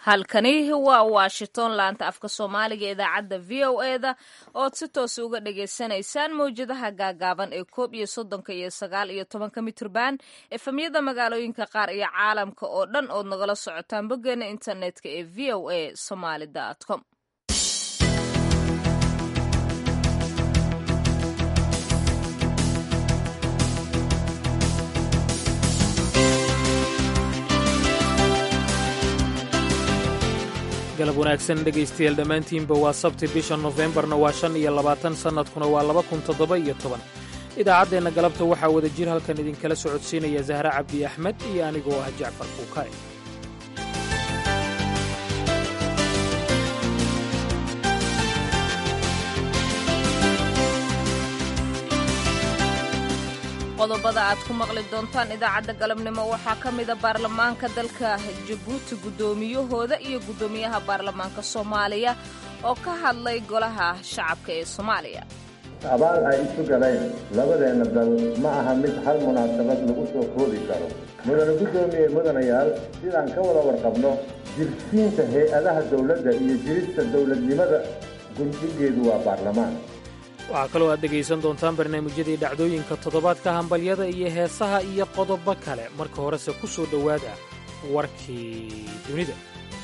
halkani waa washington laanta afka soomaaliga idaacadda v o e da ood si toos uga dhagaysanaysaan mawjadaha gaagaaban ee koob iyo soddonka iyo sagaal iyo tobanka mitrban efemyada magaalooyinka qaar iyo caalamka oo dhan ood nagala socotaan boggeena internetka ee v o a somaly com galab wanaagsan dhegaystayaal dhammaantiinba waa sabti bisha nofembarna waa shan iyo labaatan sannadkuna waa laba kun toddoba iyo toban idaacaddeenna galabta waxaa wada jir halkan idinkala socodsiinaya zahre cabdi axmed iyo anigoo ah jacfar fuukaay qodobada aad ku maqli doontaan idaacadda galabnimo waxaa ka mida baarlamaanka dalka jabuuti guddoomiyahooda iyo guddoomiyaha baarlamaanka soomaaliya oo ka hadlay golaha shacabka ee soomaaliya abaal ay isu galeen labadeenna dal ma aha mid hal munaasabad lagu soo koobi karo mudane guddoomiye mudanayaal sidaan ka wada warqabno jirsiinta hay-adaha dawladda iyo jirista dawladnimada gundhigeedu waa baarlamaan waxaa kaloo aad dhegaysan doontaan barnaamijyadii dhacdooyinka toddobaadka hambalyada iyo heesaha iyo qodobo kale marka horese ku soo dhowaada warkii dunida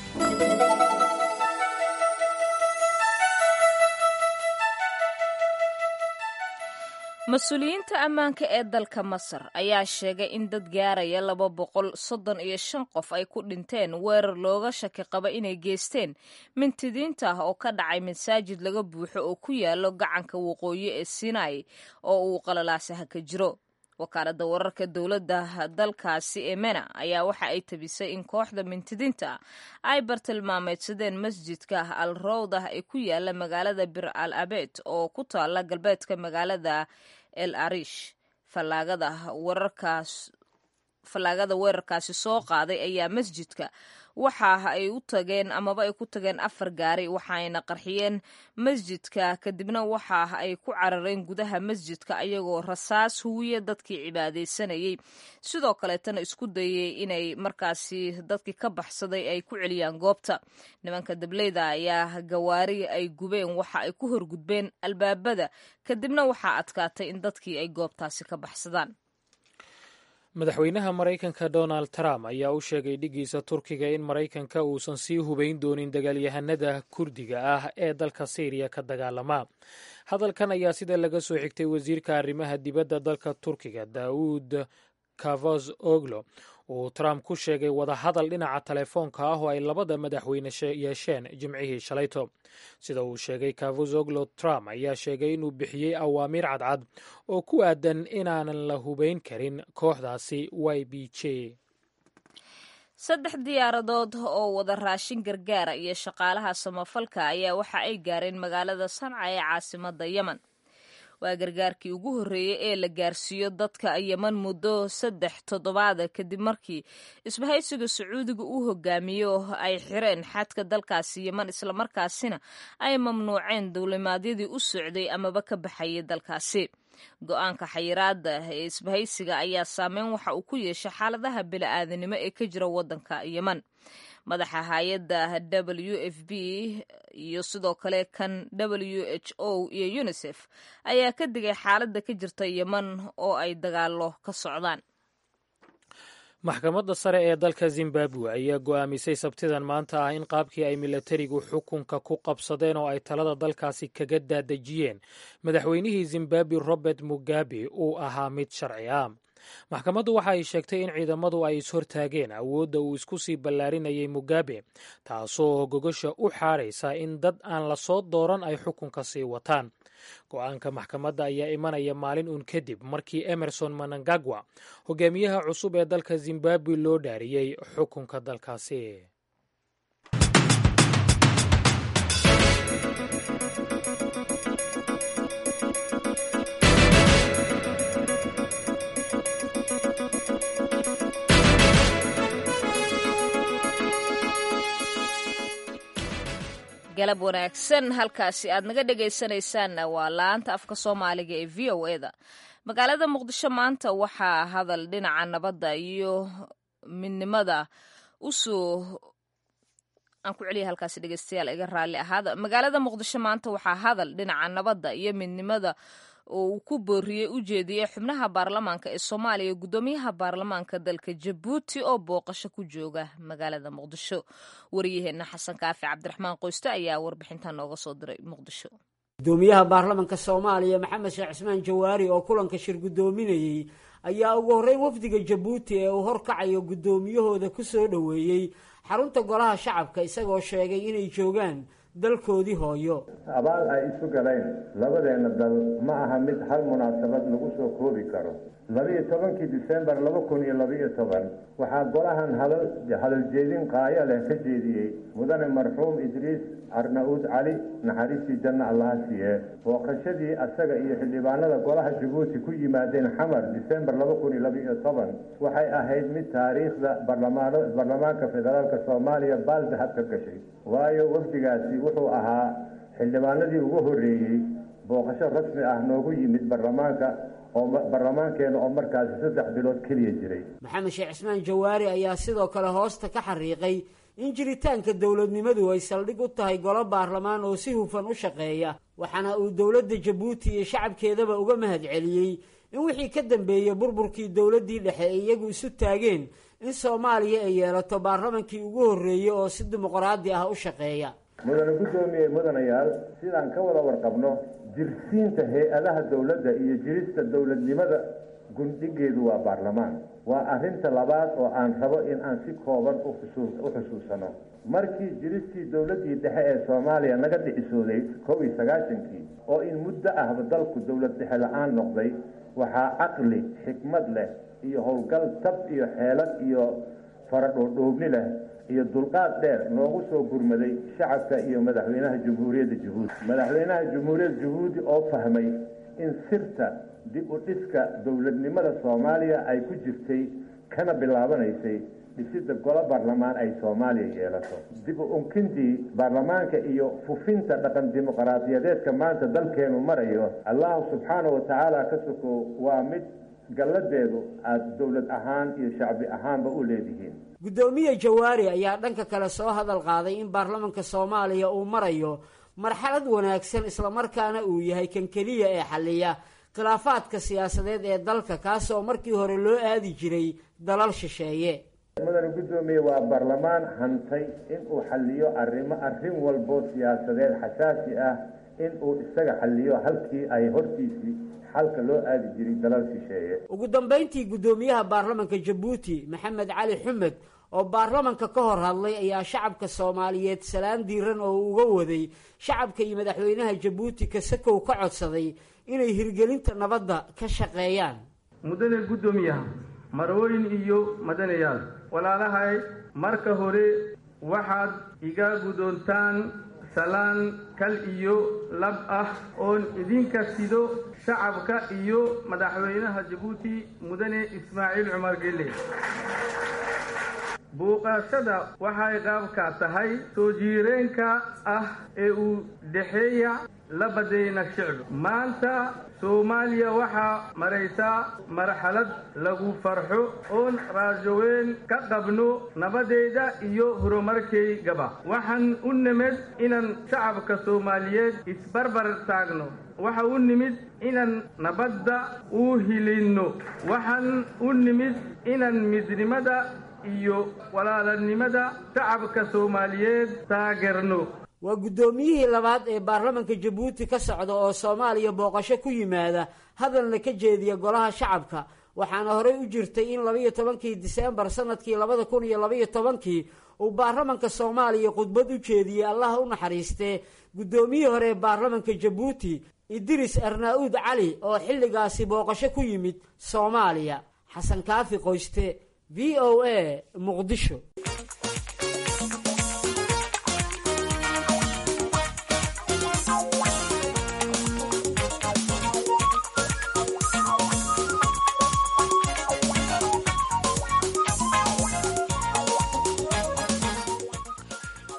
mas-uuliyiinta ammaanka ee dalka masar ayaa sheegay in dad gaaraya laba boqol soddon iyo shan qof ay ku dhinteen weerar looga shaki qaba inay geysteen mintidiinta ah oo ka dhacay masaajid laga buuxo oo ku yaalo gacanka waqooyi ee sinai oo uu qalalaasaha ka jiro wakaaladda wararka dowladda dalkaasi ee mena ayaa waxa ay tabisay in kooxda mintidiinta ay bartilmaameedsadeen masjidka al rawdah ee ku yaala magaalada bir al abed oo ku taala galbeedka magaalada el arish fallaagada wararkaas fallaagada weerarkaasi soo qaaday ayaa masjidka waxa ay u tageen amaba ay ku tageen afar gaari waxaayna qarxiyeen masjidka kadibna waxa ay ku carareen gudaha masjidka ayagoo rasaas huwiya dadkii cibaadaysanayay sidoo kaleetana isku dayay inay markaasi dadkii ka baxsaday ay ku celiyaan goobta nimanka dableyda ayaa gawaari ay gubeen waxa ay ku horgudbeen albaabada kadibna waxaa adkaatay in dadkii ay goobtaasi ka baxsadaan madaxweynaha maraykanka donald trump ayaa u sheegay dhiggiisa turkiga in maraykanka uusan sii hubayn doonin dagaalyahanada kurdiga ah ee dalka syriya ka dagaalama hadalkan ayaa sida laga soo xigtay wasiirka arrimaha dibadda dalka turkiga daawud kavos oglo uu trump ku sheegay wadahadal dhinaca telefoonka ah oo ay labada madaxweyne yeesheen jimcihii shalayto sida uu sheegay kavozoglo trump ayaa sheegay inuu bixiyey awaamiir cadcad oo ku aadan inaanan la hubayn karin kooxdaasi y b j saddex diyaaradood oo wada raashin gargaara iyo shaqaalaha samafalka ayaa waxa ay gaareen magaalada sanca ee caasimadda yemen waa gargaarkii ugu horreeyey ee la gaarsiiyo dadka yeman muddo saddex toddobaada kadib markii isbahaysiga sacuudiga uu hogaamiyo ay xireen xadka dalkaasi yeman islamarkaasina ay mamnuuceen duulimaadyadii u socday amaba ka baxayay dalkaasi go-aanka xayiraada ee isbahaysiga ayaa saameyn waxa uu ku yeeshay xaaladaha bili-aadanimo ee ka jira waddanka yeman madaxa hay-adda w f b iyo sidoo kale kan w h o iyo unisef ayaa ka digay xaaladda ka jirta yeman oo ay dagaalo ka socdaan maxkamadda sare ee dalka zimbabwe ayaa go'aamisay sabtidan maanta ah in qaabkii ay milatarigu xukunka ku qabsadeen oo ay talada dalkaasi kaga daadejiyeen madaxweynihii zimbabwe robert mugabe uu ahaa mid sharci ah maxkamaddu waxa ay sheegtay in ciidamadu ay ishortaageen awoodda uu isku sii ballaarinayay mugabe taasoo gogasha u xaadhaysa in dad aan la soo dooran ay xukunka sii wataan go-aanka maxkamadda ayaa imanaya maalin uun kadib markii emerson manangagwa hogaamiyaha cusub ee dalka zimbabwe loo dhaariyey xukunka dalkaasi galab wanaagsan halkaasi aad naga dhegaysanaysaanna waa laanta afka soomaaliga ee v o e da magaalada muqdisho maanta waxaa hadal dhinaca nabadda iyo midnimada usoo aan ku celiya halkaasi dhegeystayaal iga raalli ahaada magaalada muqdisho maanta waxaa hadal dhinaca nabadda iyo midnimada oo uu ku booriyey u jeediyey xubnaha baarlamaanka ee soomaaliya guddoomiyaha baarlamaanka dalka jabuuti oo booqasho ku jooga magaalada muqdisho wariyaheenna xasan kaafi cabdiraxmaan qoyste ayaa warbixintan nooga soo diray muqdisho gudoomiyaha baarlamanka soomaaliya maxamed sheekh cismaan jawaari oo kulanka shir guddoominayey ayaa ugu horreyn wafdiga jabuuti ee uu horkacayo guddoomiyahooda ku soo dhoweeyey xarunta golaha shacabka isagoo sheegay inay joogaan dalkoodii hooyo abaal ay isu galeen labadeenna dal ma aha mid hal munaasabad lagu soo koobi karo labiiyo tobankii disembar laba kun iyo labiiyo toban waxaa golahan hadal jeedin qaayo leh ka jeediyey mudane marxuum idriis carna-uud cali naxariistii janno allaha siiye booqashadii asaga iyo xildhibaanada golaha jabuuti ku yimaadeen xamar disembar laba kun iyo labiiyo toban waxay ahayd mid taariikhda baarlamaanka federaalk soomaaliya baaldahab ka gashay waayo wafdigaasi wuxuu ahaa xildhibaanadii ugu horreeyey booqasho rasmi ah noogu yimid baarlamaanka oo baarlamaankeena oo markaasi saddex bilood keliya jiray maxamed sheekh cismaan jawaari ayaa sidoo kale hoosta ka xariiqay in jiritaanka dowladnimadu ay saldhig u tahay golo baarlamaan oo si hufan u shaqeeya waxaana uu dowladda jabuuti iyo shacabkeedaba uga mahad celiyey in wixii ka dambeeyey burburkii dowladdii dhexe ay iyagu isu taageen in soomaaliya ay yeelato baarlamankii ugu horreeyey oo si dimuqraadi ah u shaqeeya mudane guddoomiye mudanayaal sidaan ka wada warqabno jirsiinta hay-adaha dowladda iyo jirista dowladnimada gundhigeedu waa baarlamaan waa arrinta labaad oo aan rabo in aan si kooban u xusuusano markii jiristii dowladdii dhexe ee soomaaliya naga dhicisooday kow iyo sagaashankii oo in muddo ahba dalku dowlad dhexe la-aan noqday waxaa caqli xikmad leh iyo howlgal tab iyo xeelad iyo faradhoodhoobni leh iyo dulqaad dheer noogu soo gurmaday shacabka iyo madaxweynaha jamhuuriyadda jabuuti madaxweynaha jamhuuriyadda jabuuti oo fahmay in sirta dib u dhiska dowladnimada soomaaliya ay ku jirtay kana bilaabanaysay dhisidda golo baarlamaan ay soomaaliya yeelato dib u unkintii baarlamaanka iyo fufinta dhaqan dimuqraadiyadeedka maanta dalkeenu marayo allahu subxaanahu watacaala ka soko waa mid galladeedu aada dowlad ahaan iyo shacbi ahaanba u leedihiin guddoomiye jawaari ayaa dhanka kale soo hadal qaaday in baarlamanka soomaaliya uu marayo marxalad wanaagsan islamarkaana uu yahay kan keliya ee xalliya khilaafaadka siyaasadeed ee dalka kaasoo markii hore loo aadi jiray dalal shisheeye mudane guddoomiye waa baarlamaan hantay in uu xalliyo arrimo arrin walboo siyaasadeed xasaasi ah in uu isaga xalliyo halkii ay hortiisii xalka loo aadi jiray dalal shisheeye ugu dambayntii guddoomiyaha baarlamanka jabuuti maxamed cali xumed oo baarlamanka ka hor hadlay ayaa shacabka soomaaliyeed salaan diiran oo uu uga waday shacabka iyo madaxweynaha jabuuti kasakow ka codsaday inay hirgelinta nabadda ka shaqeeyaan mudane guddoomiyaha marwooyin iyo madanayaal walaalahay marka hore waxaad iga guddoontaan salaan kal iyo lab ah oon idinka sido shacabka iyo madaxweynaha jabuuti mudane ismaaciil cumar gelle buuqaashada waxay qaabka tahay soo jiireenka ah ee uu dhexeeya labadayna shicbi maanta soomaaliya waxaa maraysaa marxalad lagu farxo oon raajoweyn ka qabno nabadeeda iyo horumarkaygaba waxaan u nimid inaan shacabka soomaaliyeed isbarbar taagno waxa u nimid inaan nabadda u hilinno waxaan u nimid inaan midnimada iyo walaalanimada shacabka soomaaliyeed taageerno waa guddoomiyihii labaad ee baarlamanka jabuuti ka socda oo soomaaliya booqasho ku yimaada hadalna ka jeediya golaha shacabka waxaana horey u jirtay in labaiyo tobankii diseembar sanadkii labada kun iyo labaiyo tobankii uu baarlamanka soomaaliya khudbad u jeediyey allaha u naxariistee guddoomiyihii hore ee baarlamanka jabuuti idris arnaa-uud cali oo xilligaasi booqasho ku yimid soomaaliya xasan kaafi qoyste v o a muqdisho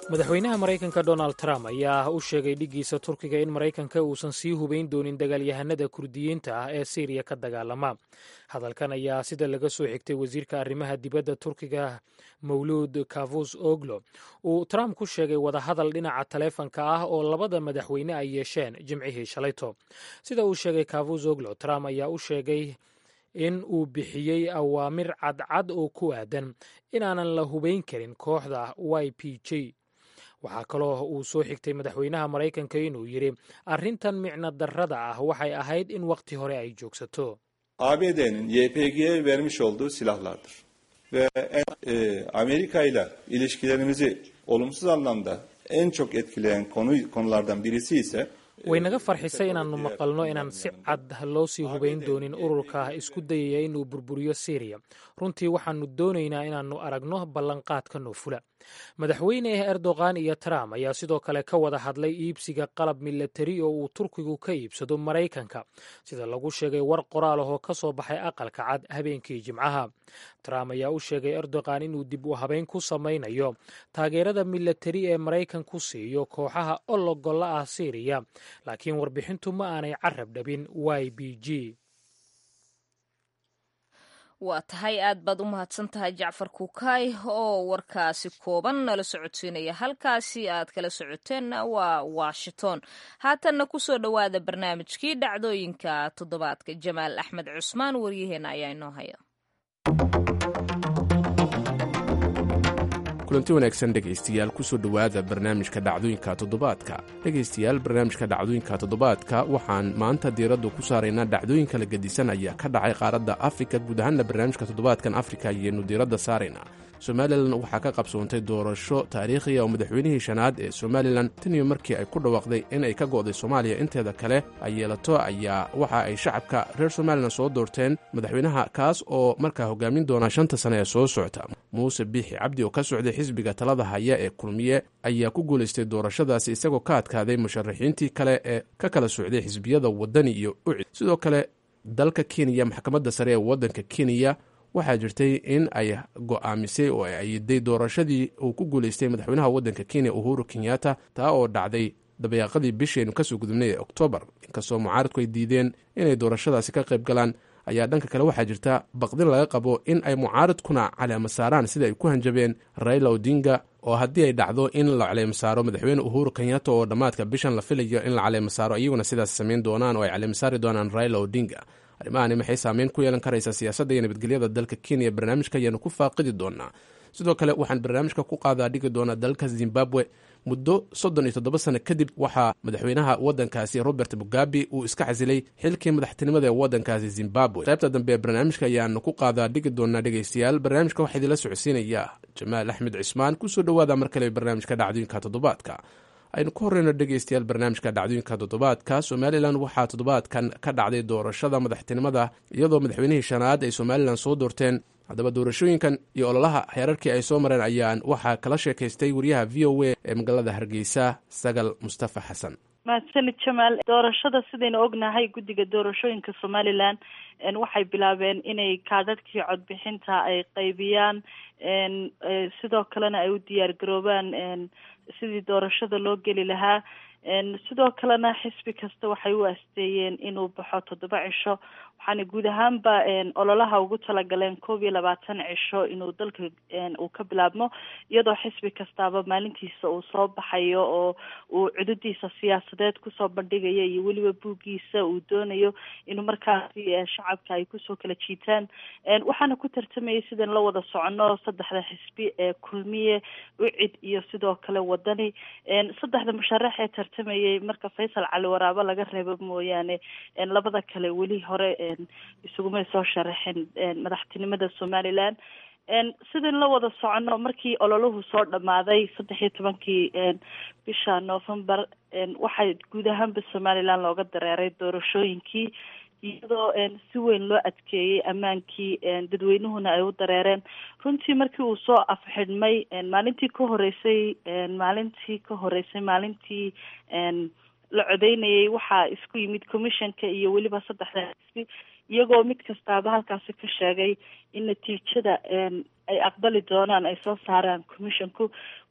madaxweynaha maraykanka donald trump ayaa u sheegay dhiggiisa turkiga in maraykanka uusan sii hubayn doonin dagaalyahanada kurdiyiinta ah ee siiriya ka dagaalama hadalkan ayaa sida laga soo xigtay wasiirka arrimaha dibadda turkiga mawluud kavus oglo uu trump ku sheegay wadahadal dhinaca taleefanka ah oo labada madaxweyne ay yeesheen jimcihii shalayto sida uu sheegay kavus oglo trump ayaa u sheegay in uu bixiyey awaamir cadcad oo ku aadan inaanan la hubayn karin kooxda y p j waxaa kaloo uu soo xigtay madaxweynaha maraykanka inuu yidhi arrintan micno darrada ah waxay ahayd in wakhti hore ay joogsato ABD'nin YPG'ye vermiş olduğu silahlardır. Ve e, Amerika ile ilişkilerimizi olumsuz anlamda en çok etkileyen konu konulardan birisi ise way naga farxisay inaannu maqalno inaan si cad loo sii hubayn doonin ururka isku dayaya inuu burburiyo siiriya runtii waxaannu doonaynaa inaannu aragno ballanqaadka noofula madaxweyne erdogan iyo trump ayaa sidoo kale ka wada hadlay iibsiga qalab milatari oo uu turkigu ka iibsado maraykanka sida lagu sheegay war qoraal ahoo ka soo baxay aqalka cad habeenkii jimcaha trump ayaa u sheegay erdogan inuu dib u habayn ku samaynayo taageerada milatari ee maraykanku siiyo kooxaha ologolla ah siiriya laakiin warbixintu ma aanay carab dhabin y b g waa tahay aad baad u mahadsan tahay jacfar kukaay oo warkaasi kooban nala socodsiinaya halkaasi aad kala socoteenna waa washington haatanna kusoo dhowaada barnaamijkii dhacdooyinka toddobaadka jamaal axmed cusmaan waryaheena ayaa inoo haya kulanti wanaagsan dhegaystayaal kusoo dhowaada barnaamijka dhacdooyinka toddobaadka dhegaystayaal barnaamijka dhacdooyinka toddobaadka waxaan maanta diiraddu ku saaraynaa dhacdooyinka la gedisan ayaa ka dhacay qaaradda afrika guud ahaanna barnaamijka toddobaadkan afrika ayaynu diiradda saaraynaa somalilan waxaa ka qabsoontay doorasho taariikhiya oo madaxweynihii shanaad ee somalilan tan iyo markii ay ku dhawaaqday in ay ka go'day soomaaliya inteeda kale ay yeelato ayaa waxa ay shacabka reer somalilan soo doorteen madaxweynaha kaas oo markaa hogaamin doona shanta sane ee soo socota muuse biixi cabdi oo ka socday xisbiga talada haya ee kulmiye ayaa ku guulaystay doorashadaasi isagoo ka adkaaday musharaxiintii kale ee ka kala socday xisbiyada wadani iyo ucid sidoo kale dalka kenya maxkamadda sare ee waddanka kenya waxaa jirtay in ay go'aamisay oo ay ayiday doorashadii uu ku guulaystay madaxweynaha waddanka kenya uhuru kenyatta taa oo dhacday dabayaaqadii bishaynu kasoo gudubnay ee oktoobar inkastoo mucaaradku ay diideen inay doorashadaasi ka qayb galaan ayaa dhanka kale waxaa jirta baqdin laga qabo in ay mucaaradkuna caleema saaraan sida ay ku hanjabeen raila odinga oo haddii ay dhacdo in la caleema saaro madaxweyne uhuru kenyatta oo dhammaadka bishan la filayo in la caleema saaro iyaguna sidaas samayn doonaan oo ay caleema saari doonaan raila odinga arrimahani maxay saameyn ku yeelan karaysaa siyaasadda iyo nabadgelyada dalka kenya barnaamijka ayaanu ku faaqidi doonaa sidoo kale waxaan barnaamijka ku qaadaa dhigi doonaa dalka zimbabwe muddo soddon iyo toddoba sano kadib waxaa madaxweynaha waddankaasi robert mugabe uu iska casilay xilkii madaxtinimada ee waddankaasi zimbabwe qaybta dambe ee barnaamijka ayaanu ku qaadaa dhigi doonaa dhegaystayaal barnaamijka waxaa idinla socodsiinaya jamaal axmed cismaan kusoo dhowaada mar kale barnaamijka dhacdooyinka toddobaadka aynu ku horeyno dhegaystayaal barnaamijka dhacdooyinka toddobaadka somalilan waxaa toddobaadkan ka dhacday doorashada madaxtinimada iyadoo madaxweynihii shanaad ay somalilan soo doorteen haddaba doorashooyinkan iyo ololaha heerarkii ay soo mareen ayaan waxaa kala sheekaystay wariyaha v o a ee magaalada hargeysa sagal mustafa xasan mahadsanid jamaal doorashada sidaynu ognahay guddiga doorashooyinka somalilan waxay bilaabeen inay kaadadkii codbixinta ay qaybiyaan sidoo kalena ay u diyaar garoobaan sidii doorashada loo geli lahaa sidoo kalena xisbi kasta waxay u asteeyeen inuu baxo toddoba cisho waxaana guud ahaanba ololaha ugu talagaleen koob iyo labaatan cisho inuu dalka uu ka bilaabmo iyadoo xisbi kastaaba maalintiisa uu soo baxayo oo uu cududiisa siyaasadeed kusoo bandhigayo iyo weliba buuggiisa uu doonayo inuu markaasi shacabka ay kusoo kala jiitaan waxaana ku tartamayay sidan la wada socono saddexda xisbi ee kulmiye ucid iyo sidoo kale wadani saddexda musharax ee tartamayay marka faysal cali waraabo laga reebo mooyaane labada kale weli hore isugumay soo sharaxin madaxtinimada somaliland sidan la wada socono markii ololuhu soo dhamaaday saddex iyo tobankii bisha november waxaa guud ahaanba somaliland looga dareeray doorashooyinkii iyadoo si weyn loo adkeeyey ammaankii dadweynuhuna ay u dareereen runtii markii uu soo afxidhmay maalintii ka horeysay maalintii ka horeysay maalintii la codeynayay waxaa isku yimid commissionka iyo weliba saddexda xisbi iyagoo mid kastaaba halkaasi ka sheegay in natiijada ay aqbali doonaan ay soo saaraan commissionku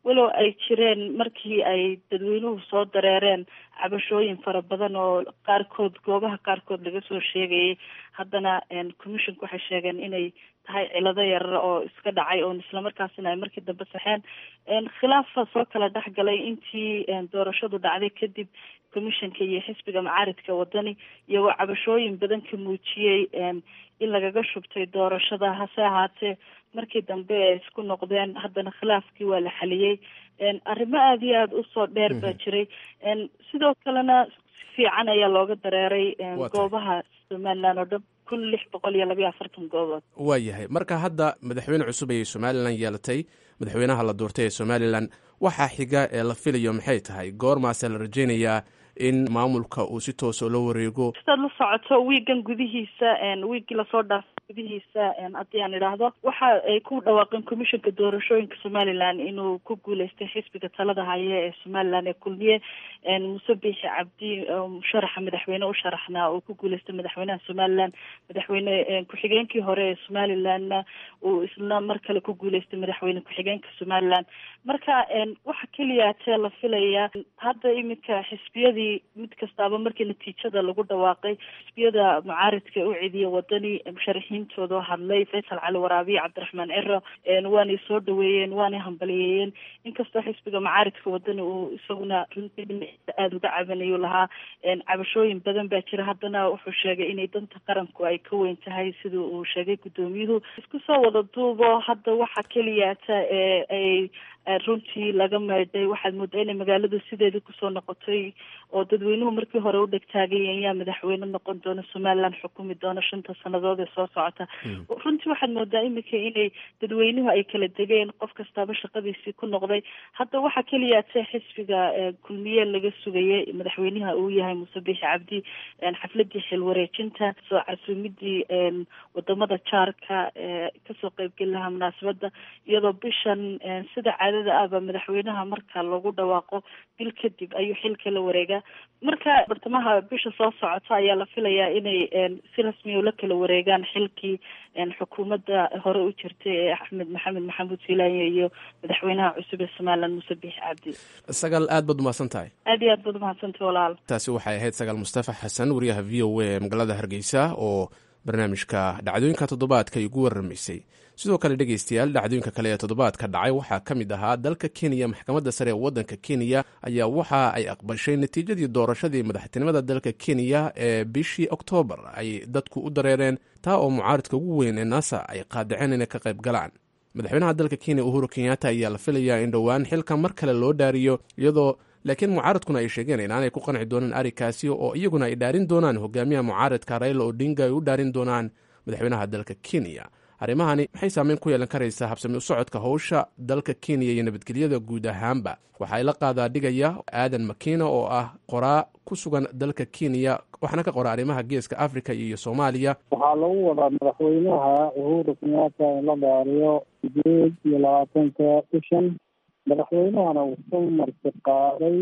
walow ay jireen markii ay dadweynuhu soo dareereen cabashooyin fara badan oo qaarkood goobaha qaarkood laga soo sheegayay haddana commissionka waxay sheegeen inay tahay cilado yarar oo iska dhacay oon islamarkaasina ay markii dambe saxeen khilaafa soo kala dhex galay intii doorashadu dhacday kadib commissionka iyo xisbiga macaaridka wadani iyagoo cabashooyin badan ka muujiyey in lagaga shubtay doorashada hase ahaatee markii dambe ay isku noqdeen haddana khilaafkii waa la xaliyey arrimo aada iyo aada usoo dheer baa jiray sidoo kalena si fiican ayaa looga dareeray goobaha somaliland oo dhan kun lix boqol iyo labayo afartan goobood waa yahay marka hadda madaxweyne cusub ayay somalilan yeelatay madaxweynaha la doortay ee somalilan waxaa xiga ee la filayo maxay tahay goormaase la rajeynayaa in maamulka uu si toosa la wareego sidaad la socoto wiigan gudihiisa wiigii lasoo dhaafay gudihiisa haddii aan idhaahdo waxa ay ku dhawaaqeen commissionka doorashooyinka somaliland inuu ku guuleystay xisbiga talada haya ee somaliland ee kulmiye muse biixi cabdi musharaxa madaxweyne u sharaxnaa uu ku guuleystay madaxweynaha somaliland madaxweyne ku-xigeenkii hore ee somalilandna uu isna mar kale ku guuleystay madaxweyne ku-xigeenka somaliland marka waxa keliya tee la filayaa hadda iminka xisbiyadii mid kastaaba markii natiijada lagu dhawaaqay xisbiyada mucaaridka u cediya wadani musharaxiintooda oo hadlay faysal cali waraabiye cabdiraxmaan ciro waanay soo dhaweeyeen waanay hambaliyeeyeen inkastoo xisbiga mucaaridka wadani uu isaguna runtii dhinaciisa aada uga cabanayu lahaa cabashooyin badan baa jira haddana wuxuu sheegay inay danta qaranku ay ka weyn tahay sida uu sheegay guddoomiyuhu isku soo wada duubo hadda waxa keliyaata ee ay runtii laga meydhay waxaad moodaa inay magaaladu sideedii kusoo noqotay oo dadweynuhu markii hore u dhegtaagayeen yaa madaxweyne noqon doona somaliland xukumi doona shanta sanadood ee soo socota runtii waxaad moodaa iminka inay dadweynuhu ay kala degeen qof kastaaba shaqadiisii ku noqday hadda waxaa keliyaate xisbiga kulmiye laga sugayay madaxweynaha uu yahay muuse biixi cabdi xafladii xilwareejinta soo casuumidii wadamada jaarka kasoo qeybgeli lahaa munaasabada iyadoo bishan sida caadada ahba madaxweynaha marka lagu dhawaaqo bil kadib ayuu xilka la wareegaa marka bartamaha bisha soo socota ayaa la filayaa inay si rasmiya ula kala wareegaan xilkii xukuumadda hore u jirtay ee axmed maxamed maxamuud silaanye iyo madaxweynaha cusub ee somaliland muuse biixi cabdi sagaal aad baad umahadsan tahay aad iyo aad baad umahadsantahy walaal taasi waxay ahayd sagaal mustafa xasan wariyaha v o a ee magaalada hargeysa oo barnaamijka dhacdooyinka toddobaadka ay ugu warramaysay sidoo kale dhegeystayaal dhacdooyinka kale ee toddobaadka dhacay waxaa ka mid ahaa dalka kenya maxkamadda sare ee waddanka kenya ayaa waxa ay aqbashay natiijadii doorashadii madaxtinimada dalka kenya ee bishii oktoobar ay dadku u dareereen taa oo mucaaridka ugu weyn ee nasa ay qaadaceen inay ka qayb galaan madaxweynaha dalka kenya uhuru kenyatta ayaa la filayaa in dhowaan xilka mar kale loo dhaariyo iyadoo laakiin mucaaradkuna ay sheegeen inaanay ku qanci doonaan arrinkaasi oo iyaguna ay dhaarin doonaan hogaamiyaha mucaaradka raila odinga ay u dhaarin doonaan madaxweynaha dalka kenya arrimahani maxay saameyn ku yeelan karaysaa habsami u socodka howsha dalka kenya iyo nabadgelyada guud ahaanba waxaa ila qaadaa dhigaya aadan makiina oo ah qoraa ku sugan dalka kenya waxaana ka qora arrimaha geeska africa iyo soomaaliya waxaa lagu wadaa madaxweynaha uhuru kenyatta in la dhaariyo sideed iyo labaatanka bishan madaxweynahana wuxuu marti qaaday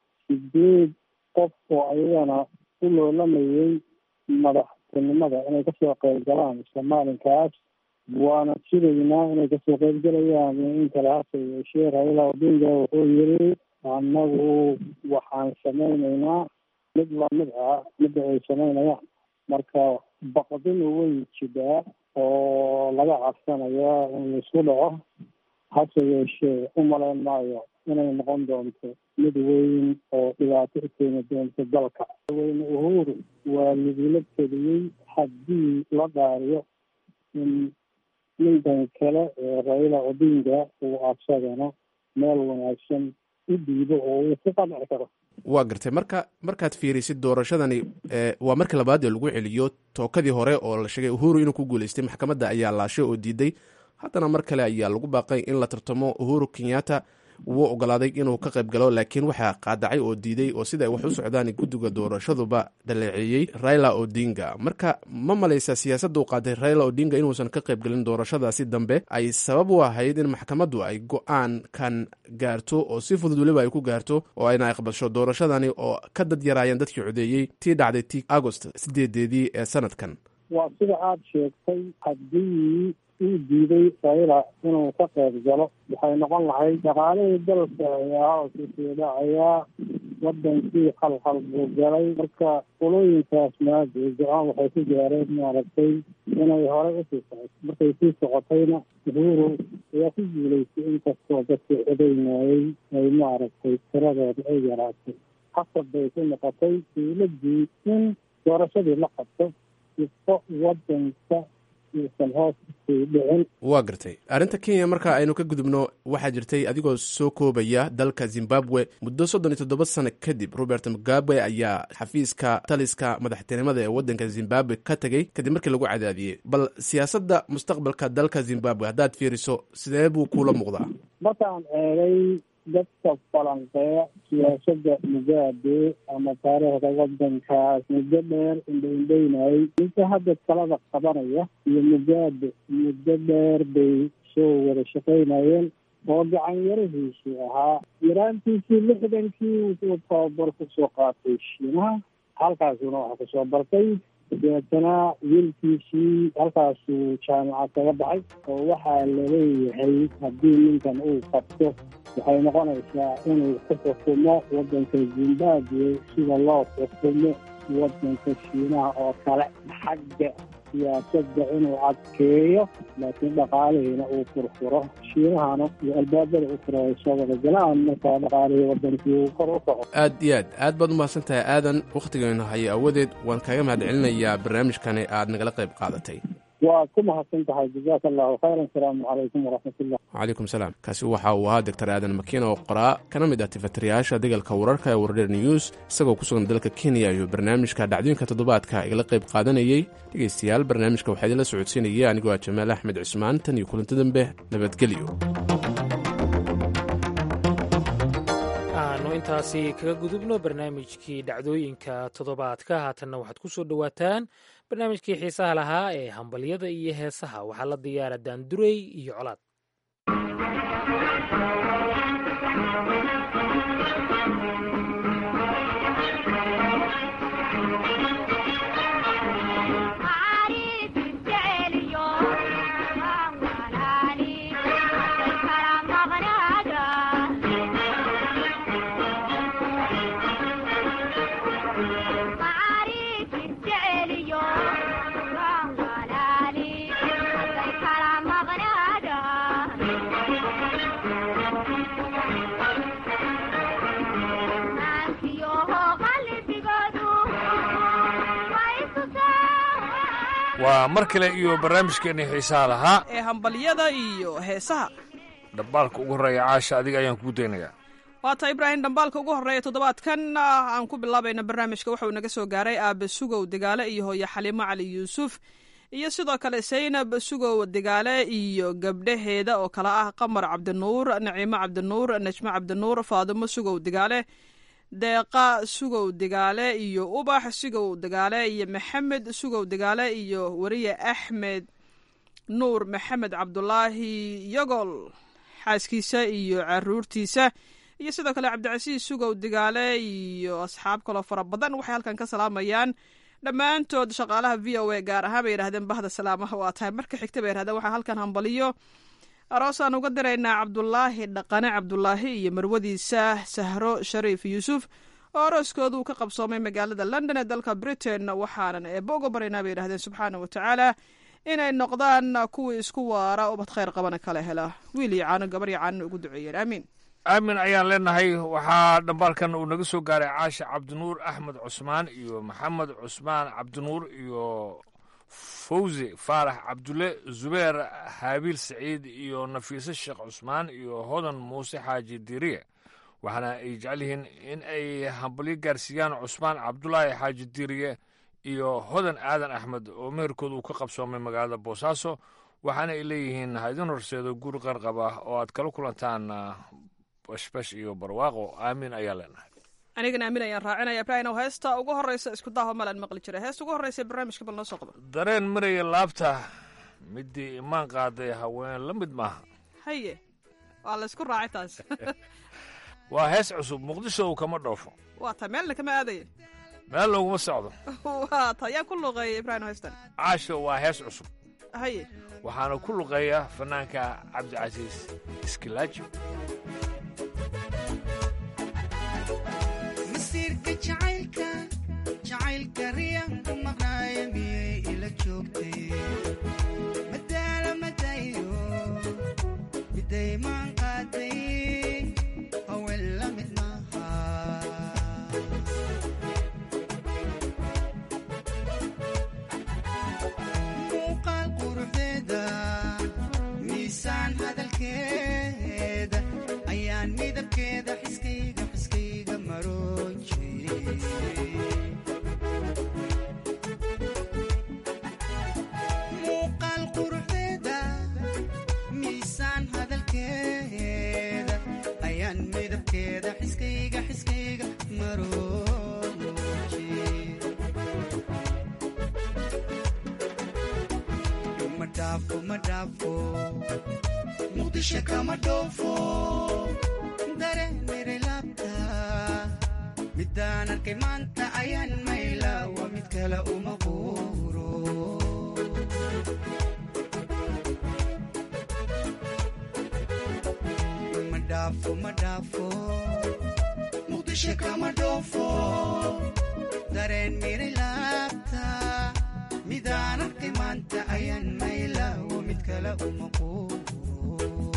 sideed qof oo ayagana u loolamayay madaxtinimada inay kasoo qeyb galaan somaalinkaas waana sugaynaa inay kasoo qeybgalayaan in kale hase yeeshee raila odinga wuxuu yiri annagu waxaan samaynaynaa mid lamid ah midda ay samaynayaan marka baqdinu way jidaa oo laga cabsanaya in laisku dhaco hase yeeshee u malayn maayo inay noqon doonto mid weyn oo dhibaato u keeni doonto dalka weyne uhuru waa lagula teliyey haddii la dhaariyo in ninkan kale ee raila odinga uu asagana meel wanaagsan u dhiibo oo uu ku qanci karo waa gartay marka markaad fiirisid doorashadani waa markii labaad ee lagu celiyo tookadii hore oo la sheegay uhuru inuu ku guuleystay maxkamadda ayaa laashay oo diiday haddana mar kale ayaa lagu baaqay in la tartamo uhuru kenyatta wuu ogolaaday inuu ka qayb galo laakiin waxaa qaadacay oo diiday oo sida ay wax u socdaan guddiga doorashaduba dhaleeceeyey raila odinga marka ma malaysa siyaasadda u qaaday raila odinga inuusan ka qayb galin doorashadaasi dambe ay sabab u ahayd in maxkamaddu ay go-aan kan gaarto oo si fudud weliba ay ku gaarto oo ayna aqbasho doorashadani oo ka dad yaraayeen dadkii codeeyey tii dhacday ti agost sideedeedii ee sanadkan waa sida aada sheegtay haddii uu diiday raila inuu ka qayb galo waxay noqon lahayd dhaqaalihii dalka ayaa hoosisii dhacayaa wadankii khalkhal buu galay marka qolooyinkaas maada go-aan waxay ku gaareen maaragtay inay horey usii socoto markay sii socotayna uhuru ayaa ku guulaystay inkastoo dadkii codaynayay ay maaragtay tiradooda ay yaraatay hasab bay ku noqotay dowladdii in doorashadii la qabto sifo wadanka uusan hoos usii dhicin waa gartay arrinta kenya marka aynu ka gudubno waxaa jirtay adigoo soo koobaya dalka zimbabwe muddo soddon iyo toddoba sano kadib robert mugabe ayaa xafiiska taliska madaxtinimada ee waddanka zimbabwe ka tegey kadib markii lagu cadaadiyey bal siyaasadda mustaqbalka dalka zimbabwe haddaad fiiriso sidee buu kuula muuqdaa markaan eegay dadka falanqeeya siyaasada mugabe ama taariikhda wadankaas muddo dheer indhaindhaynayay ninka hadda talada qabanaya iyo mugabe muddo dheer bay soo wada shaqaynayeen oo gacan yarahiisu ahaa yaraantiisii lixdankii wuxuu tababar kusoo qaatay shiinaha halkaasuna waxa kusoo bartay deetana wiilkiisii halkaasuu jaamacad kaga baxay oo waxaa laleeyahay haddii ninkan uu qabto waxay noqonaysaa inuu ku xukumo waddanka zimbabwe sida loo xukumo waddanka shiinaha oo kale xagga siyaasadda inuu adkeeyo laakiin dhaqaalihiina uu furfuro shiinahana iyo albaabada u fura ay soo wada galaan markaa dhaqaalihii wadankii uu kor u kaco aad iyo aad aad baad umahadsan tahay aadan wakhtigeenu haya awadeed waan kaaga mahad celinayaa barnaamijkani aad nagala qayb qaadatay waad ku mahadsan tahay jazaaka allahu khayran asalaamu calaykum waraxmatullah wacalaykum salaam kaasi waxa uu ahaa doctor aadan makiin oo qoraa kana mid ah tifatirayaasha degalka wararka ee wardher news isagoo ku sugan dalka kenya iyo barnaamijka dhacdooyinka toddobaadka igala qayb qaadanayey dhegaystayaal barnaamijka waxaa idinla socodsiinaya anigoo ah jamaal axmed cusmaan tan iyo kulanti dambe nabadgelyo aanu intaasi kaga gudubno barnaamijkii dhacdooyinka toddobaadka haatanna waxaad ku soo dhowaataan barnaamijkii xiisaha lahaa ee hambalyada iyo heesaha waxaa la diyaara daandurey iyo colaad waa mar kale iyo barnaamijkeenii xiisaha lahaa ee hambalyada iyo heesaha dhambaalka ugu horreeya caasha adiga ayaan kuu daynayaa waata ibraahim dhambaalka ugu horreeya toddobaadkan aan ku bilaabayna barnaamijka waxauu naga soo gaaray aabe sugow degaale iyo hooye xaliimo cali yuusuf iyo sidoo kale saynab sugow degaale iyo gabdhaheeda oo kale ah qamar cabdinuur naciimo cabdinuur najmo cabdinuur faadimo sugow degaale deeqa sugow degaale iyo ubax sugow degaale iyo maxamed sugow degaale iyo weriye axmed nuur maxamed cabdulaahi yogol xaaskiisa iyo caruurtiisa iyo sidoo kale cabdicasiis sugow degaale iyo asxaab kaloo fara badan waxay halkan ka salaamayaan dhammaantood shaqaalaha v o a gaar ahaan bay yidhahdeen bahda salaamaha waa tahay marka xigta bay yidhahdeen waxaa halkan hambaliyo aroosaan uga diraynaa cabdulaahi dhaqane cabdulaahi iyo marwadiisa sahro shariif yuusuf oo arooskoodu ka qabsoomay magaalada london ee dalka britain waxaanan eebba uga baraynaa bay yidhahdeen subxaana wa tacaala inay noqdaan kuwii isku waara ubad khayr qabana kala hela wiil iyo caano gabar iyo caanona ugu duceeyeen aamiin aamin ayaan leenahay waxaa dhambaalkan uu naga soo gaaray caasha cabdinuur axmed cusmaan iyo maxamed cusmaan cabdinuur iyo fawzi faarax cabdulle zubeer haabiil saciid iyo nafiise sheekh cusmaan iyo hodan muuse xaaji diriye waxaana ay jecel yihiin in ay hambalyo gaarsiiyaan cusmaan cabdulaahi xaaji diriye iyo hodan aadan axmed oo meherkooda uu ka qabsoomay magaalada boosaaso waxaana ay leeyihiin ha idin horseedo guri qarqab ah oo aad kala kulantaan bashbash iyo barwaaqo aamin ayaa leenahay anigana aamin ayaan raacinaya ibraahim heesta ugu horreysa isku daaho malaan maqli jiray heesta ugu horreysa barnaamijka bal noo soo qabo dareen maraya laabta midii imaan qaaday haween la mid maaha haye waa la isku raacay taas waa hees cusub muqdisho uu kama dhoofo waa ta meelna kama aadaya meel looguma socdo waa ta yaan ku luuqeeyay ibraahim heestan caasho waa hees cusub haye waxaana ku luqeeya fanaanka cabdicasiis iskilaaji masiirka jacaylka jacaylka riyanku maqnaaya miyay ila joogtay madaala madayo midaymaan qaaday haween la mid maaha muuqaal quruxdeeda miisaan hadalkeeda ayaan midabkeeda xiskayga xiskayga maroojiyey muuqaal quruxdeeda miisaan hadalkeeda ayaan midabkeeda xiskayga xiskayga maroojiyey ma dhaafo ma dhaafo muqdisho kama dhoofo dareemire laabta midaan arkay maanta ayaan mayla waa mid kale uma quuro ma dhaafo ma dhaafo muqdisho kama dhoofo dareen mire laabta midaan arkay maanta ayaan mayla waa mid kale uma quuro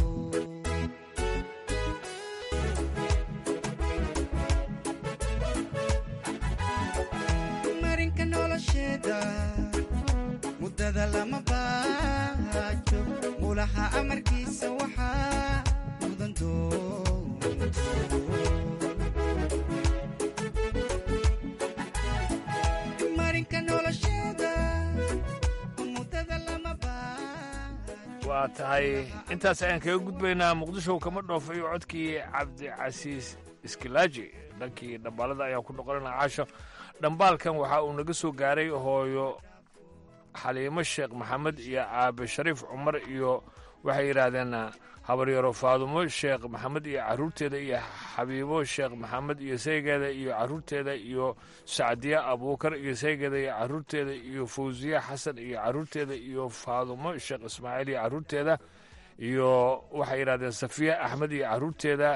marinka nolosheeda muddada lama baajo mulaha amarkiisa waxaa mudan doonto marinka nolosheeda muddada lama waa tahay intaas ayaan kaga gudbaynaa muqdisho kama dhoofo iyo codkii cabdicasiis iskilaaji dhankii dhambaalada ayaan ku noqonana caasho dhambaalkan waxa uu naga soo gaaray hooyo xaliimo sheekh maxamed iyo aabe shariif cumar iyo waxay yidhaahdeen habaryaro faadumo sheekh maxamed iyo caruurteeda iyo xabiibo sheekh maxamed iyo saygeeda iyo caruurteeda iyo sacdiye abuukar iyo saygeeda iyo caruurteeda iyo fawsiye xasan iyo caruurteeda iyo faadumo sheekh ismaaciil iyo caruurteeda iyo waxay yidhahdeen safiya axmed iyo caruurteeda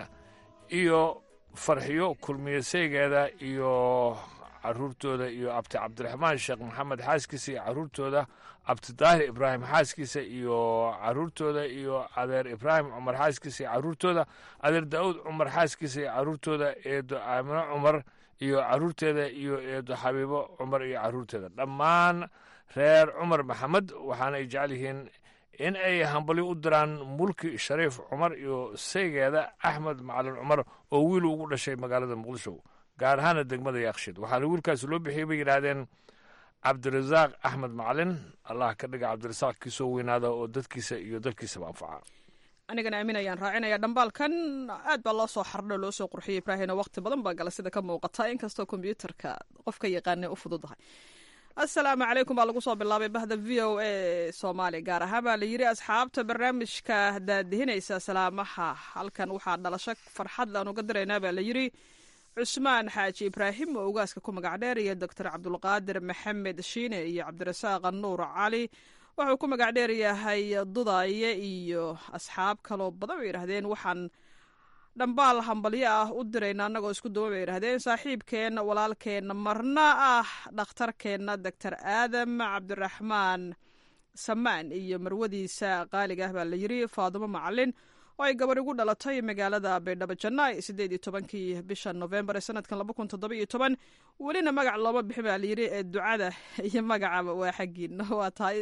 iyo farxiyo kulmiye saygeeda iyo caruurtooda iyo abti cabdiraxmaan sheekh maxamed xaaskiisa iyo caruurtooda abtidaahir ibraahim xaaskiisa iyo caruurtooda iyo adeer ibraahim cumar xaaskiisa iyo caruurtooda adeer daa'uud cumar xaaskiisa iyo caruurtooda eedo aamino cumar iyo caruurteeda iyo eedo xabiibo cumar iyo caruurteeda dhammaan reer cumar maxamed waxaana ay jecel yihiin in ay hambalyo u diraan mulki shariif cumar iyo saygeeda axmed macalin cumar oo wiil ugu dhashay magaalada muqdisho gaar ahaana degmada yaaqshiid waxaana wiilkaasi loo bixiyey bay yidhaahdeen cabdirasaaq axmed macalin allah ka dhiga cabdirasaaq kii soo weynaada oo dadkiisa iyo dalkiisaba anfaca anigana aamin ayaan raacinaya dhambaalkan aad baa loo soo xardho loo soo qurxiyey ibraahino waqti badan baa gala sida ka muuqata inkastoo kombyuutarka qofka yaqaana u fududahay assalaamu calaykum baa lagu soo bilaabay bahda v o a soomaaliya gaar ahaan baa la yidhi asxaabta barnaamijka daadihinaysa salaamaha halkan waxaa dhalasho farxad laan uga diraynaa baa la yidhi cusmaan xaaji ibraahim oo ugaaska ku magac dheer iyo doctor cabdulqaadir maxamed shiine iyo cabdirasaaq nuur cali wuxuu ku magac dheer yahay dudaaye iyo asxaab kaloo badan bay yidhahdeen waxaan dhambaal hambalyo ah u dirayna annagoo isku duwan bay yidhahdeen saaxiibkeenna walaalkeenna marna ah dhakhtarkeenna doctor aadam cabdiraxmaan samaan iyo marwadiisa qaaliga ah baa la yidhi faadumo macalin oo ay gabar igu dhalatay magaalada baydhabo jannaay siddeed iyo tobankii bisha novembar ee sanadkan laba kun toddoba iyo toban welina magac looma bixin baa layidhi ee ducada iyo magacaba waa xaggiina waa tahay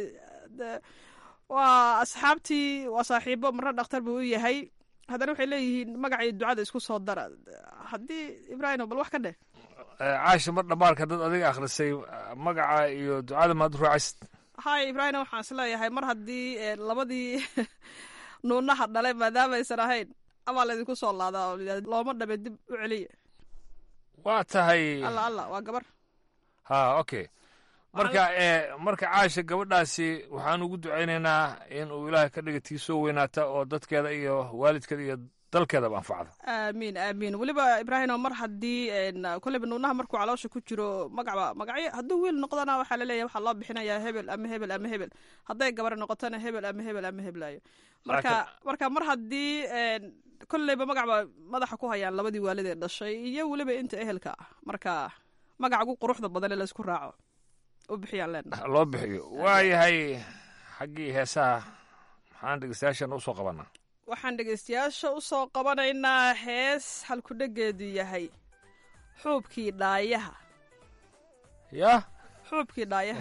waa asxaabtii waa saaxiibo marna dhakhtar buu u yahay haddana waxay leeyihiin magaca iyo ducada isku soo dara haddii ibraahim bal wax ka dheh caasha mar dhambaalka dad adiga akhrisay magaca iyo ducada maad ruucaysid hay ibraahim waxaan is leeyahay mar haddii labadii nuunaha dhale maadaamaysan ahayn amaa laydinku soo laadaa oo looma dhabe dib u celiya waa tahay alla alla waa gabar ha okay marka marka caasha gabadhaasi waxaan ugu ducaynaynaa in uu ilaahay ka dhiga tii soo weynaata oo dadkeeda iyo waalidkeeda iyo dalkeedaba anfacda aamiin aamiin weliba ibraahimo mar haddii kolleyba nuunaha markuu caloosha ku jiro magacba magacyo hadduu wiil noqdona waxaa laleeyahay waxaa loo bixinayaa hebel ama hebel ama hebel hadday gabar noqotona hebel ama hebel ama heblaayo marka marka mar haddii kolleyba magacba madaxa ku hayaan labadii waalid ee dhashay iyo weliba inta ehelka ah marka magaca ugu quruxda badan ee laysku raaco u bixiyaan leenahay loo bixiyo waayahay xaggii heesaha maxaan dhegeystayaashan usoo qabanaa waxaan dhegeystayaasha u soo qabanaynaa hees halkudhegeedu yahay xuubkii dhaayaha yah xuubkii dhaayaha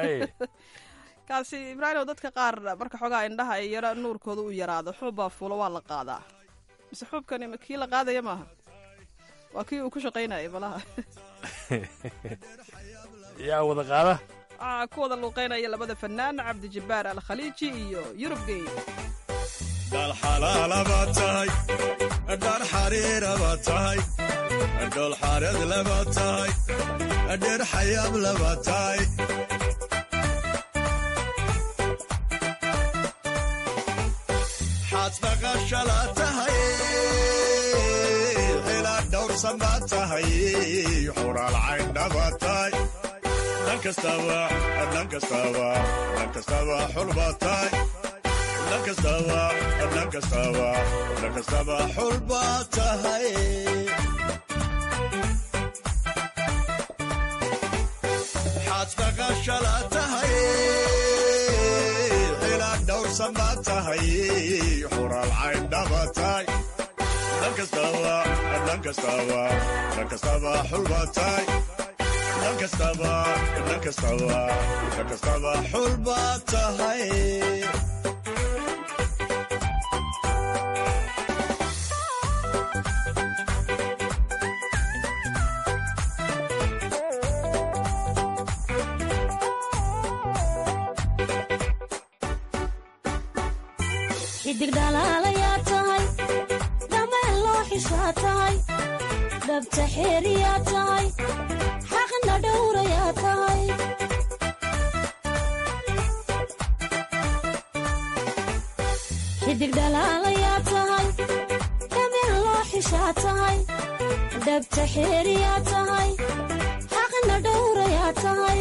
kaasi ibraahimo dadka qaar marka xoogaa indhaha ay yaro nuurkooda u yaraado xuub baa fuulo waa la qaadaa mise xuubkani kii la qaadaya maaha waa kii uu ku shaqaynayay malaha yaa wada qaada waxaa ku wada luuqeynaya labada fanaan cabdijabbaar alkhaliiji iyo yurub gey dhal xalaalaba tahay dhar xariiraba tahay dhol xareed laba tahay dheer xayaab laba tahay xaad dhaqashala tahay ilaa dhowrsan baa tahay xuraal cayndhaba tahay dhan kastaba dhan kastaba dhan kastaba xulba tahay dhan kastaba dhan kastaba dhan kastaba xulba tahay xaad dhaqashala tahay ilaa dhowrsan baa tahay xuraal cayndhaba tahay dhan kastaba dhan kastaba dhan kastaba xulba tahay dhan kastaba dhan kastaba dhan kastaba xulba tahay xidig dhalaalayaa tahay dhameen loo xishaa tahay dhabta xeeriyaa tahay xaqna dhowrayaa tahay xidig dhalaalayaa tahay dhameen loo xishaa tahay dhabta xeeriyaa tahay xaqna dhowrayaa tahay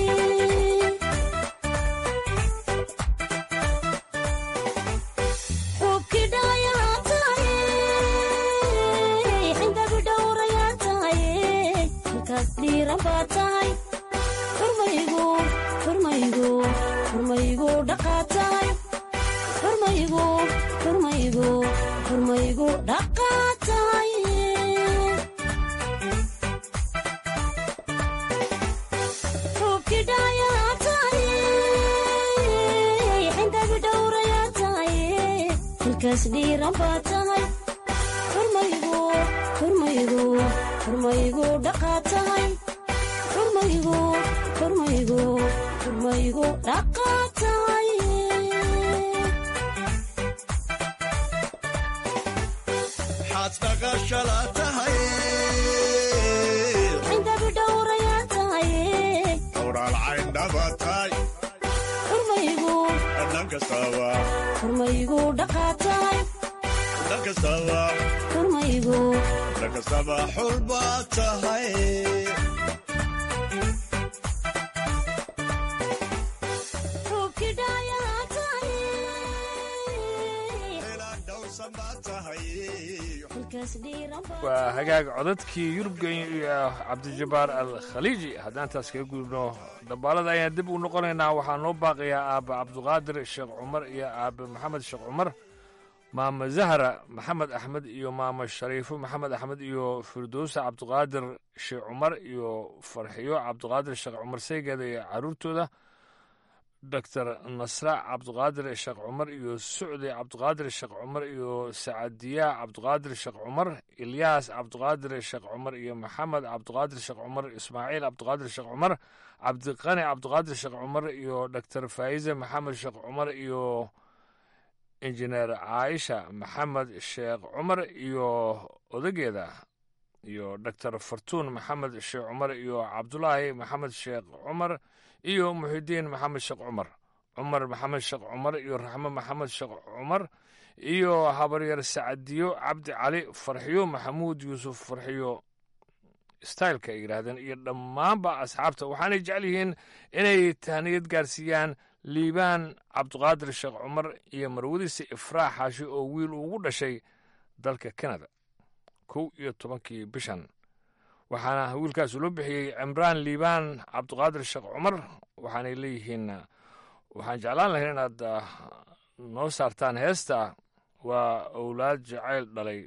xurmaygu dhaqaa tahay xurmaygu dhaqaa tahay xuubki dhaayaa tahay xindabi dhowrayaa tahay hilkaas dhiiran baa tahay xurmaygu xurmaygu xurmaygu dhaqaa tahay xurmaygu xurmaygu xurmaygu dhaqaa tahay xaad dhaqashala tahay xindabi dhowrayaa tahay xuraal cayndhaba tahay xurmaygu dhan kastaba xurmaygu dhaqaa tahay dhan kastaba xurmaygu dhan kastaba xulba tahay xuubki dhaayaa tahay dhowrsan baa tahay hilkaas dhiiran baa waa hagaag codadkii yurubgenya iyo cabdijabbaar al khaliiji haddaan taas kaga gudubno dhambaalada ayaan dib u noqonaynaa waxaa noo baaqayaa aabbe cabdiqaadir sheekh cumar iyo aabbe maxamed sheekh cumar maama zahra maxamed axmed iyo maama shariifo maxamed axmed iyo firdowsa cabdiqaadir sheekh cumar iyo farxiyo cabdiqaadir sheekh cumar saygeeda iyo caruurtooda doctor nasra cabdiqaadir sheekh cumar iyo sucdi cabdiqaadir sheekh cumar iyo sacadiya cabdiqaadir sheekh cumar ilyaas cabdiqaadir sheekh cumar iyo maxamed cabdiqaadir sheekh cumar ismaaciil cabdiqaadir sheekh cumar cabdiqani cabdiqaadir sheekh cumar iyo doctor faa'ize maxamed sheekh cumar iyo injineer caaisha maxamed sheekh cumar iyo odageeda iyo doctor fartuun maxamed sheekh cumar iyo cabdulaahi maxamed sheekh cumar iyo muxidiin maxamed sheekh cumar cumar maxamed sheekh cumar iyo raxmo maxamed sheekh cumar iyo habaryar sacadiyo cabdi cali farxiyo maxamuud yuusuf farxiyo styleka ay yidhaahdeen iyo dhammaanba asxaabta waxaanay jecel yihiin inay tahniyad gaarsiiyaan liibaan cabdiqaadir sheekh cumar iyo marwadiisa ifraax xaashi oo wiil ugu dhashay dalka kanada kow iyo tobankii bishan waxaana wiilkaas loo bixiyey cimraan liibaan cabdiqaadir sheekh cumar waxaanay leeyihiin waxaan jeclaan lahayn inaad noo saartaan heesta waa owlaad jacayl dhalay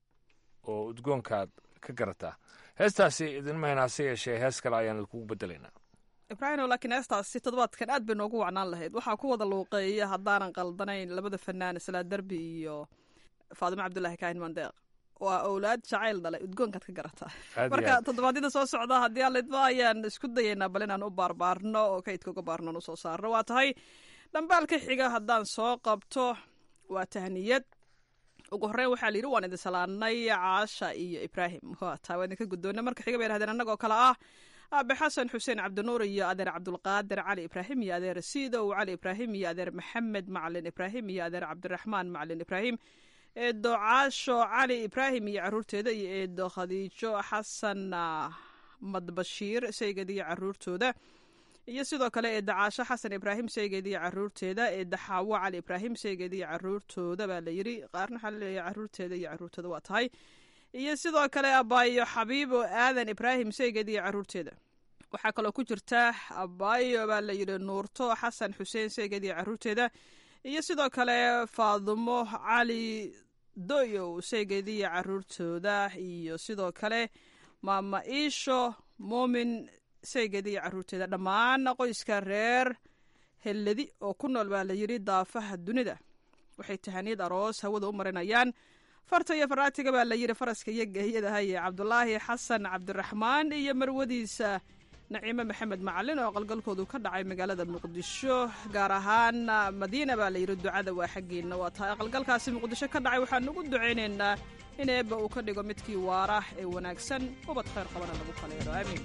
oo udgoonkaad ka garataa heestaasi idinma hayn hase yeeshee hees kale ayaan idinkugu bedelaynaa ibraahimo laakiin heestaasi toddobaadkan aad bay noogu wacnaan lahayd waxaa ku wada luuqeeya haddaanan qaldanayn labada fanaan salaa derbi iyo faadimo cabdulaahi kaahin mandeeq waa owlaad jacayl dhalay udgoonkaad ka garataa marka toddobaadyada soo socda haddii alidba ayaan isku dayaynaa bal inaan u baarbaarno oo kaydka uga baarnon usoo saarno waa tahay dhambaalka xiga haddaan soo qabto waa tahniyad ugu horreyn waxaa layidhi waan idin salaanay caasha iyo ibraahim waa taa waa idinka guddoona marka xiga bay yidhahdeen annagoo kale ah aabe xasan xuseen cabdinuur iyo adeer cabdulqaadir cali ibraahim iyo adeer siidow cali ibraahim iyo adeer maxamed macalin ibraahim iyo adeer cabdiraxmaan macalin ibraahim eedo caasho cali ibraahim iyo caruurteeda iyo eedo khadiijo xasan madbashiir saygeed iyo caruurtooda iyo sidoo kale eedda caasho xasan ibraahim saygeed iyo caruurteeda eedda xaawo cali ibraahim saygeed iyo caruurtooda baa la yidhi qaarna waxaa laleeyahay caruurteeda iyo caruurtooda waa tahay iyo sidoo kale abaayo xabiibo aadan ibraahim saygeed iyo caruurteeda waxaa kaloo ku jirta abaayo baa la yidhi nuurto xasan xuseen saygeed iyo caruurteeda iyo sidoo kale faadumo cali doyow saygeed iyo caruurtooda iyo sidoo kale maama iisho muumin saygeed iyo caruurteeda dhammaan qoyska reer helladi oo ku nool baa la yidhi daafaha dunida waxay tahaniyad aroos hawada u marinayaan farta iyo faraatiga baa la yidhi faraska iyo geeyadahaye cabdulaahi xasan cabdiraxmaan iyo marwadiisa naciime maxamed macalin oo qalgalkoodu ka dhacay magaalada muqdisho gaar ahaan madiina baa la yidhi ducada waa xaggeena waa tahay aqalgalkaasi muqdisho ka dhacay waxaan ugu ducaynaynaa in eebba uu ka dhigo midkii waara ee wanaagsan ubad khayr qabana lagu kaleero aamiin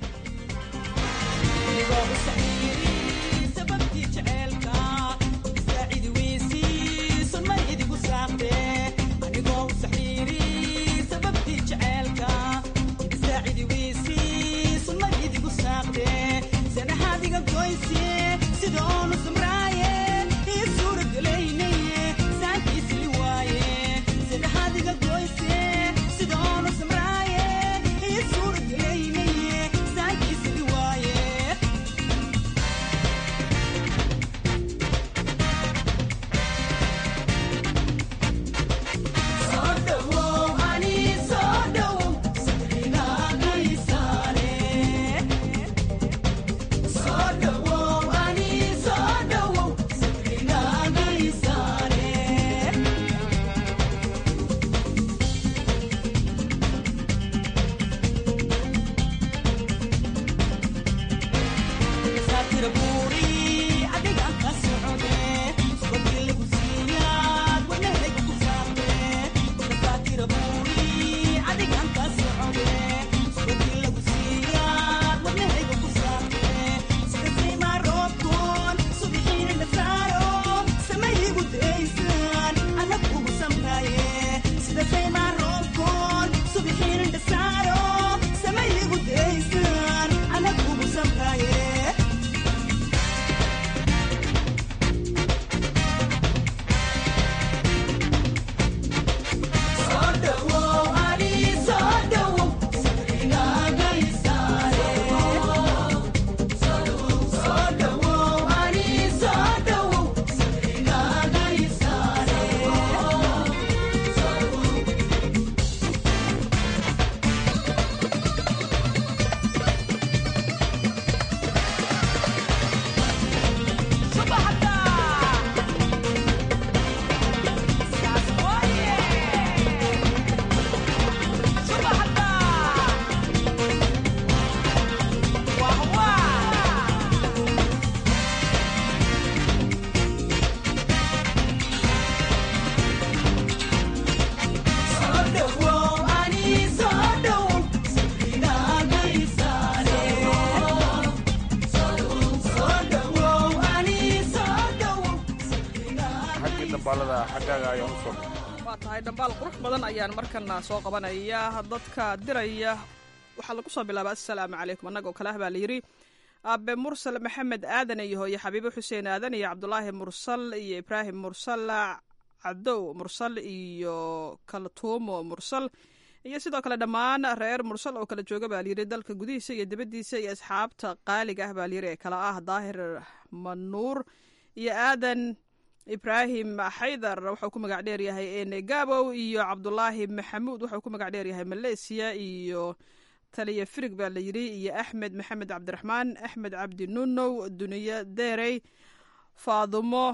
xaggii dambaalada xaggaaga ayaan u soo waa tahay dhambaal qurux badan ayaan markana soo qabanaya dadka diraya waxaa lagu soo bilaaba assalaamu calaykum annagoo kale ah baa layidhi aabe mursal maxamed aadan iyo hooye xabiibo xuseen aadan iyo cabdulaahi mursal iyo ibraahim mursal cadow mursal iyo kaltuumo mursal iyo sidoo kale dhammaan reer mursal oo kala jooga baa layidhi dalka gudihiisa iyo dibaddiisa iyo asxaabta qaaliga ah baa layidhi ee kala ah daahir manuur iyo aadan ibraahim xaydar wuxuu ku magac dheer yahay ene gabow iyo cabdulaahi maxamuud wuxuu ku magac dheer yahay maleesiya iyo taliya firig baa layidhi iyo axmed maxamed cabdiraxmaan axmed cabdi nunow duniye derey faadumo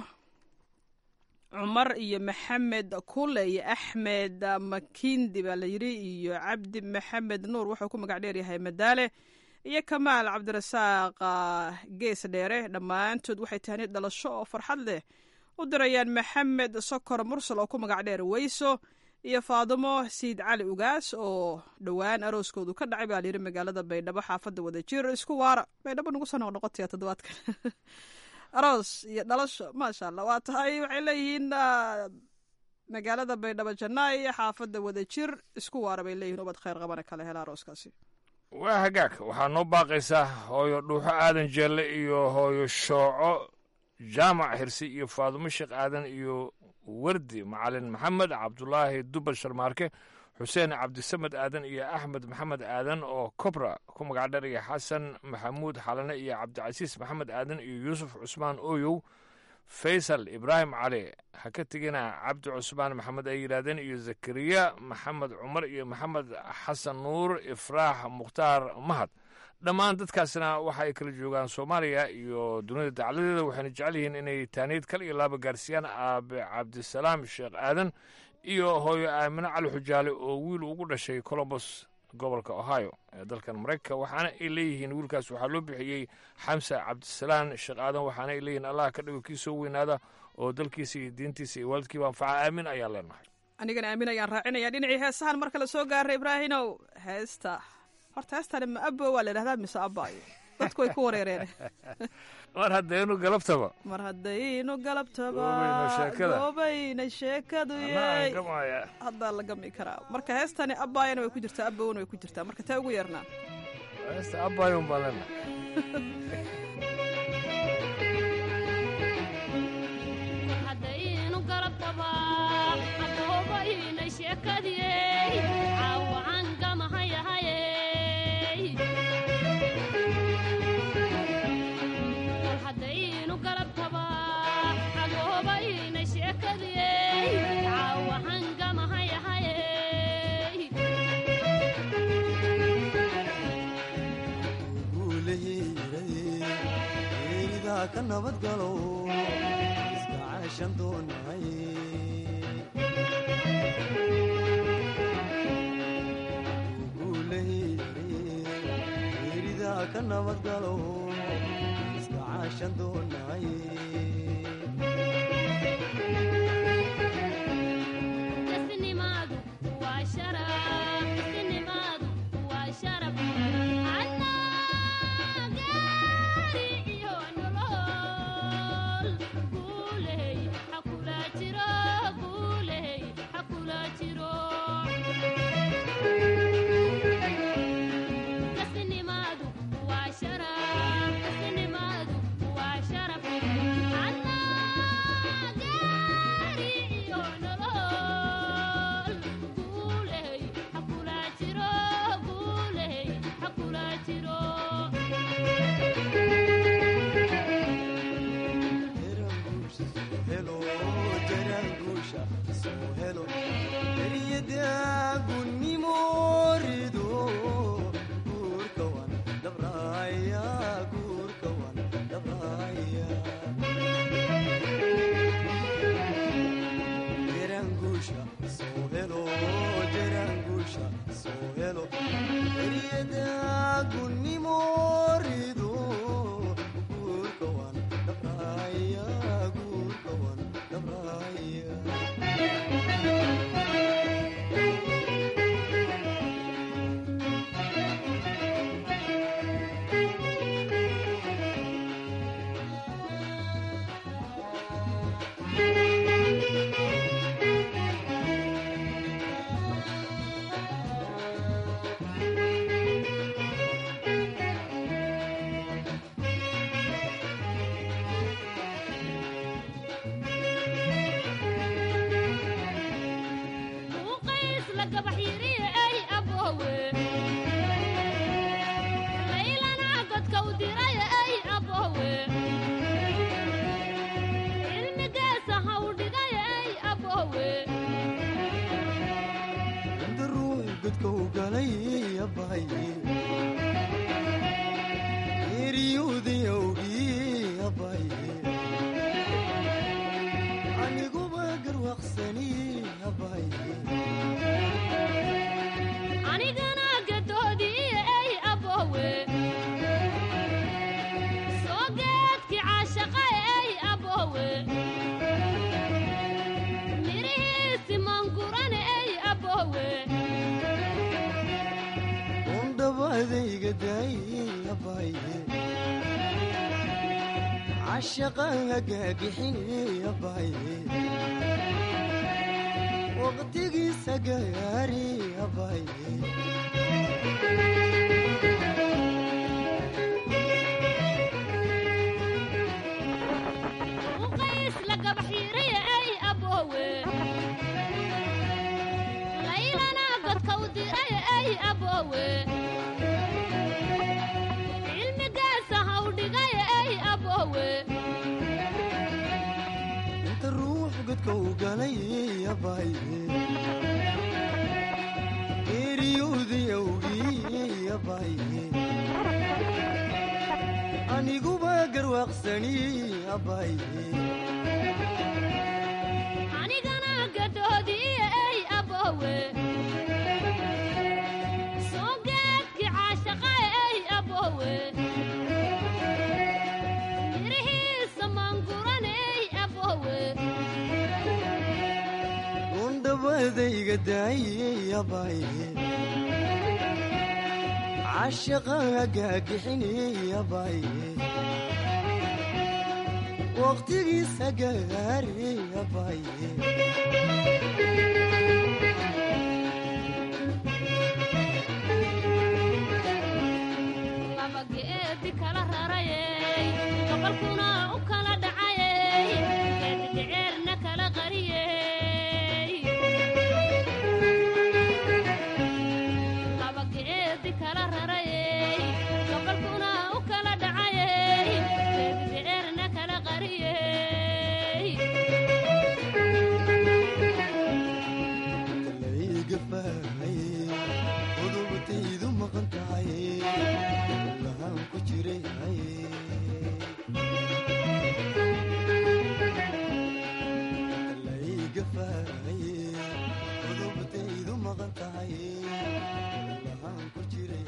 cumar iyo maxamed kule iyo axmed makindi baa layidhi iyo cabdi maxamed nuur wuxuu ku magac dheer yahay madaale iyo kamaal cabdirasaaq gees dheere dhammaantood waxay tahani dhalasho oo farxad leh u dirayaan maxamed sokor mursal oo ku magac dheer weyso iyo faadumo siid cali ugaas oo dhowaan arooskoodu ka dhacay baa layidhi magaalada baydhabo xaafadda wadajir isku waara baydhabo nagu soo noqnoqotaya toddobaadkan aroos iyo dhalasho maasha allah waa tahay waxay leeyihiin magaalada baydhabo jannaay xaafadda wadajir isku waara bay leeyihin ubad khayr qabana kala hela arooskaasi waa hagaag waxaa noo baaqaysaa hooyo dhuuxo aadan jeelle iyo hooyo shooco jaamac hirsi iyo faadumo sheekh aadan iyo wardi macalin maxamed cabdulaahi dubal sharmaarke xuseen cabdisamed aadan iyo axmed maxamed aadan oo kobra ku magac dheer iyo xasan maxamuud xalane iyo cabdicasiis maxamed aadan iyo yuusuf cusmaan ooyow faysal ibraahim cali ha ka tegina cabdi cusmaan maxamed ay yidhaahdeen iyo zakariya maxamed cumar iyo maxamed xasan nuur ifraax mukhtaar mahad dhammaan dadkaasna waxa ay kala joogaan soomaaliya iyo dunida dacladeeda waxayna jecel yihiin inay taaniid kal iyo laaba gaarsiiyaan aabe cabdisalaam sheekh aadan iyo hooyo aamine cali xujaale oo wiil ugu dhashay colombos gobolka ohio ee dalkan maraykanka waxaana ay leeyihiin wiilkaas waxaa loo bixiyey xamsa cabdisalaan sheekh aadan waxaana ay leeyihiin allah ka dhigo kii soo weynaada oo dalkiisa iyo diintiisa iyo waalidkiiba anfaca aamin ayaan leenahay anigana aamin ayaan raacinaya dhinacii heesahan mar kale soo gaaray ibraahinow heesta horta heestani ma abo waa la idhahdaa mise abaayo dadku way ku wareereen mar haddaynu galabtaba mar haddaynu galabtaba Goobayna sheekada. goobayna sheekadu Anaa yey gamaya. haddaa la gami karaa marka heestani abaayana way ku jirtaa abowna way ku jirtaa marka tee ugu yeernaa heesta abayun baan leenahay haddaynu galabtaba hadoobayna sheekadiyey caawacan gamahayahayey kol haddaynu galabtaba hadoobayna sheekadiyey caawacan gamahayahayey geeridaa ka nabadgalo iska caashan doonahay geeridaa ka nabadgalo iska caashan doonahay Isnimaadu waa sharaf, isnimaadu waa sharaf. Annaa gaari iyo nolol. Guuley ha kula jiro, guuley ha kula jiro. Isnimaadu waa sharaf, isnimaadu waa sharaf. Annaa gaari iyo nolol. Guuley ha kula jiro, guuley ha kula jiro. helo jaraanguusha soo helo eryadaaguniimo rido guurka wan dhabraya guurka wan dhabraya jaraanguusha soo helo jaraanguusha soo helo eryadaaguniimo rido guurka wan dhabraya guurka wan dhabraya dabadayga daayey abaaye cashaqan hagaagixiney abaaye waqtigiisa gaari abaaye uqays la gabax yiray ay aboowe laylana godka u diray ay aboowe cilmigaasa hawdhigay ay aboowe inta ruux godka u galay abaaye geeriyowday awgii abaaye aniguba garwaaqsani abaaye anigana gadoodii ay aboowe soo gaadki caashaqa ay aboowe mirihiisa maanguran ay aboowe undhabadayga daayey abaaye cashaqa hagaagixiney abaaye waqtigiisa gaari abaaye laba geedi kala rarayey gobolkuna u kala dhacayey geedidheceerna kala qariyey laba geedi kala rarayey gobolkuna u kala dhacayey geedidheceerna kala qariyey layga faahaye qodobtaydu maqan tahay lahaan ku jiray layga faahaye qodobtaydu maqan tahay lahaan ku jiray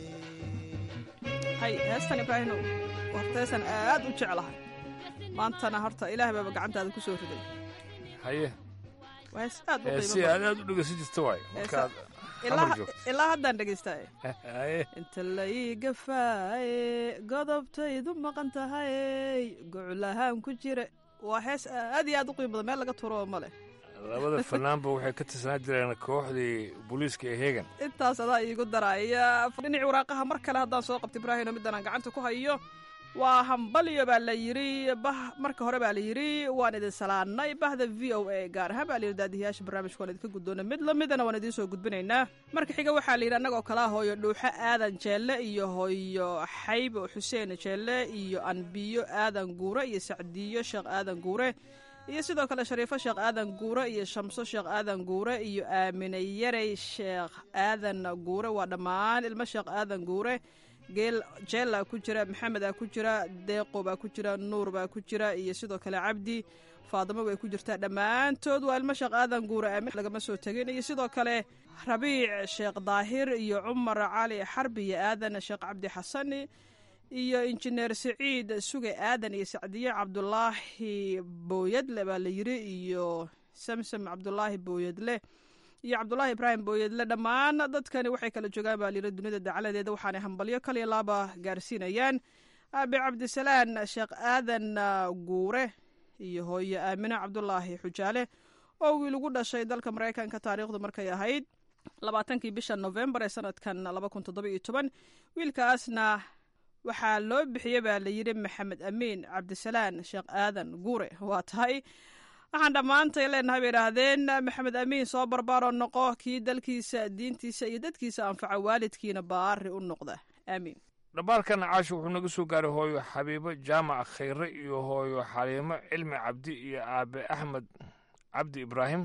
hay heestan ibraahinow horta heestan aad u jeclahay maantana horta ilaah baaba gacantaada ku soo riday haye waa hees aad u ee qiimo si badan. aad aad u dhegeysan jirta waay markaad ilaa xamar joogto ilaa haddaan dhegeysta haye inta la ii gafaaye godobtaydu maqan tahay goclahaan ku jira waa hees aad iyo aad u qiimo badan meel laga turo ma leh labada fanaanba waxay ka tirsanaa jireen kooxdii booliiska ee heegan intaas adaa iigu daraya dhinaci waraaqaha mar kale haddaan soo qabta ibraahino middan aan gacanta ku hayo waa hambalyo baa la yidhi bah marka hore baa la yidhi waan idin salaannay bahda v o a gaar ahaan baa la yidhi daadiyayaasha barnaamijka waan idinka guddoona mid la midana waan idiin soo gudbinaynaa marka xiga waxaa la yidhi annagoo kalaa hooyo dhuuxo aadan jeelle iyo hooyo xaybo xuseen jeelle iyo anbiyo aadan guure iyo sacdiyo sheekh aadan guure iyo sidoo kale shariifo sheekh aadan guure iyo shamso sheekh aadan guure iyo aamine yarey sheekh aadan guure waa dhammaan ilmo sheekh aadan guure geel jeella ku jira maxamed aa ku jira deeqo baa ku jira nuur baa ku jira iyo sidoo kale cabdi faadimo way ku jirtaa dhammaantood waa ilmo sheekh aadan guure aamin lagama soo tegin iyo sidoo kale rabiic sheekh daahir iyo cumar cali xarbi iyo aadan sheekh cabdi xasani iyo injineer siciid suge aadan iyo sacdiye cabdulaahi booyadle baa la yiri iyo samsam cabdulaahi booyadle iyo cabdulaahi ibraahim booyadle dhammaan dadkani waxay kala joogaan baa layiri dunida dacaladeeda waxaanay hambalyo kaliya laaba gaarsiinayaan aabe cabdisalaan sheekh aadan guure iyo hooyo aamine cabdulaahi xujaale oo wiil ugu dhashay dalka maraykanka taariikhdu markay ahayd labaatankii bisha novembar ee sanadkan laba kun toddoba iyo toban wiilkaasna waxaa loo bixiyey baa la yidhi maxamed amiin cabdisalaan sheekh aadan guure waa tahay waxaan dhammaantay leenahay bay idhaahdeen maxamed amiin soo barbaaroo noqo kii dalkiisa diintiisa iyo dadkiisa anfaca waalidkiina baari u noqda aamiin dhambaalkan caasho wuxuu naga soo gaaray hooyo xabiibo jaamac khayre iyo hooyo xaliimo cilmi cabdi iyo aabe axmed cabdi ibraahim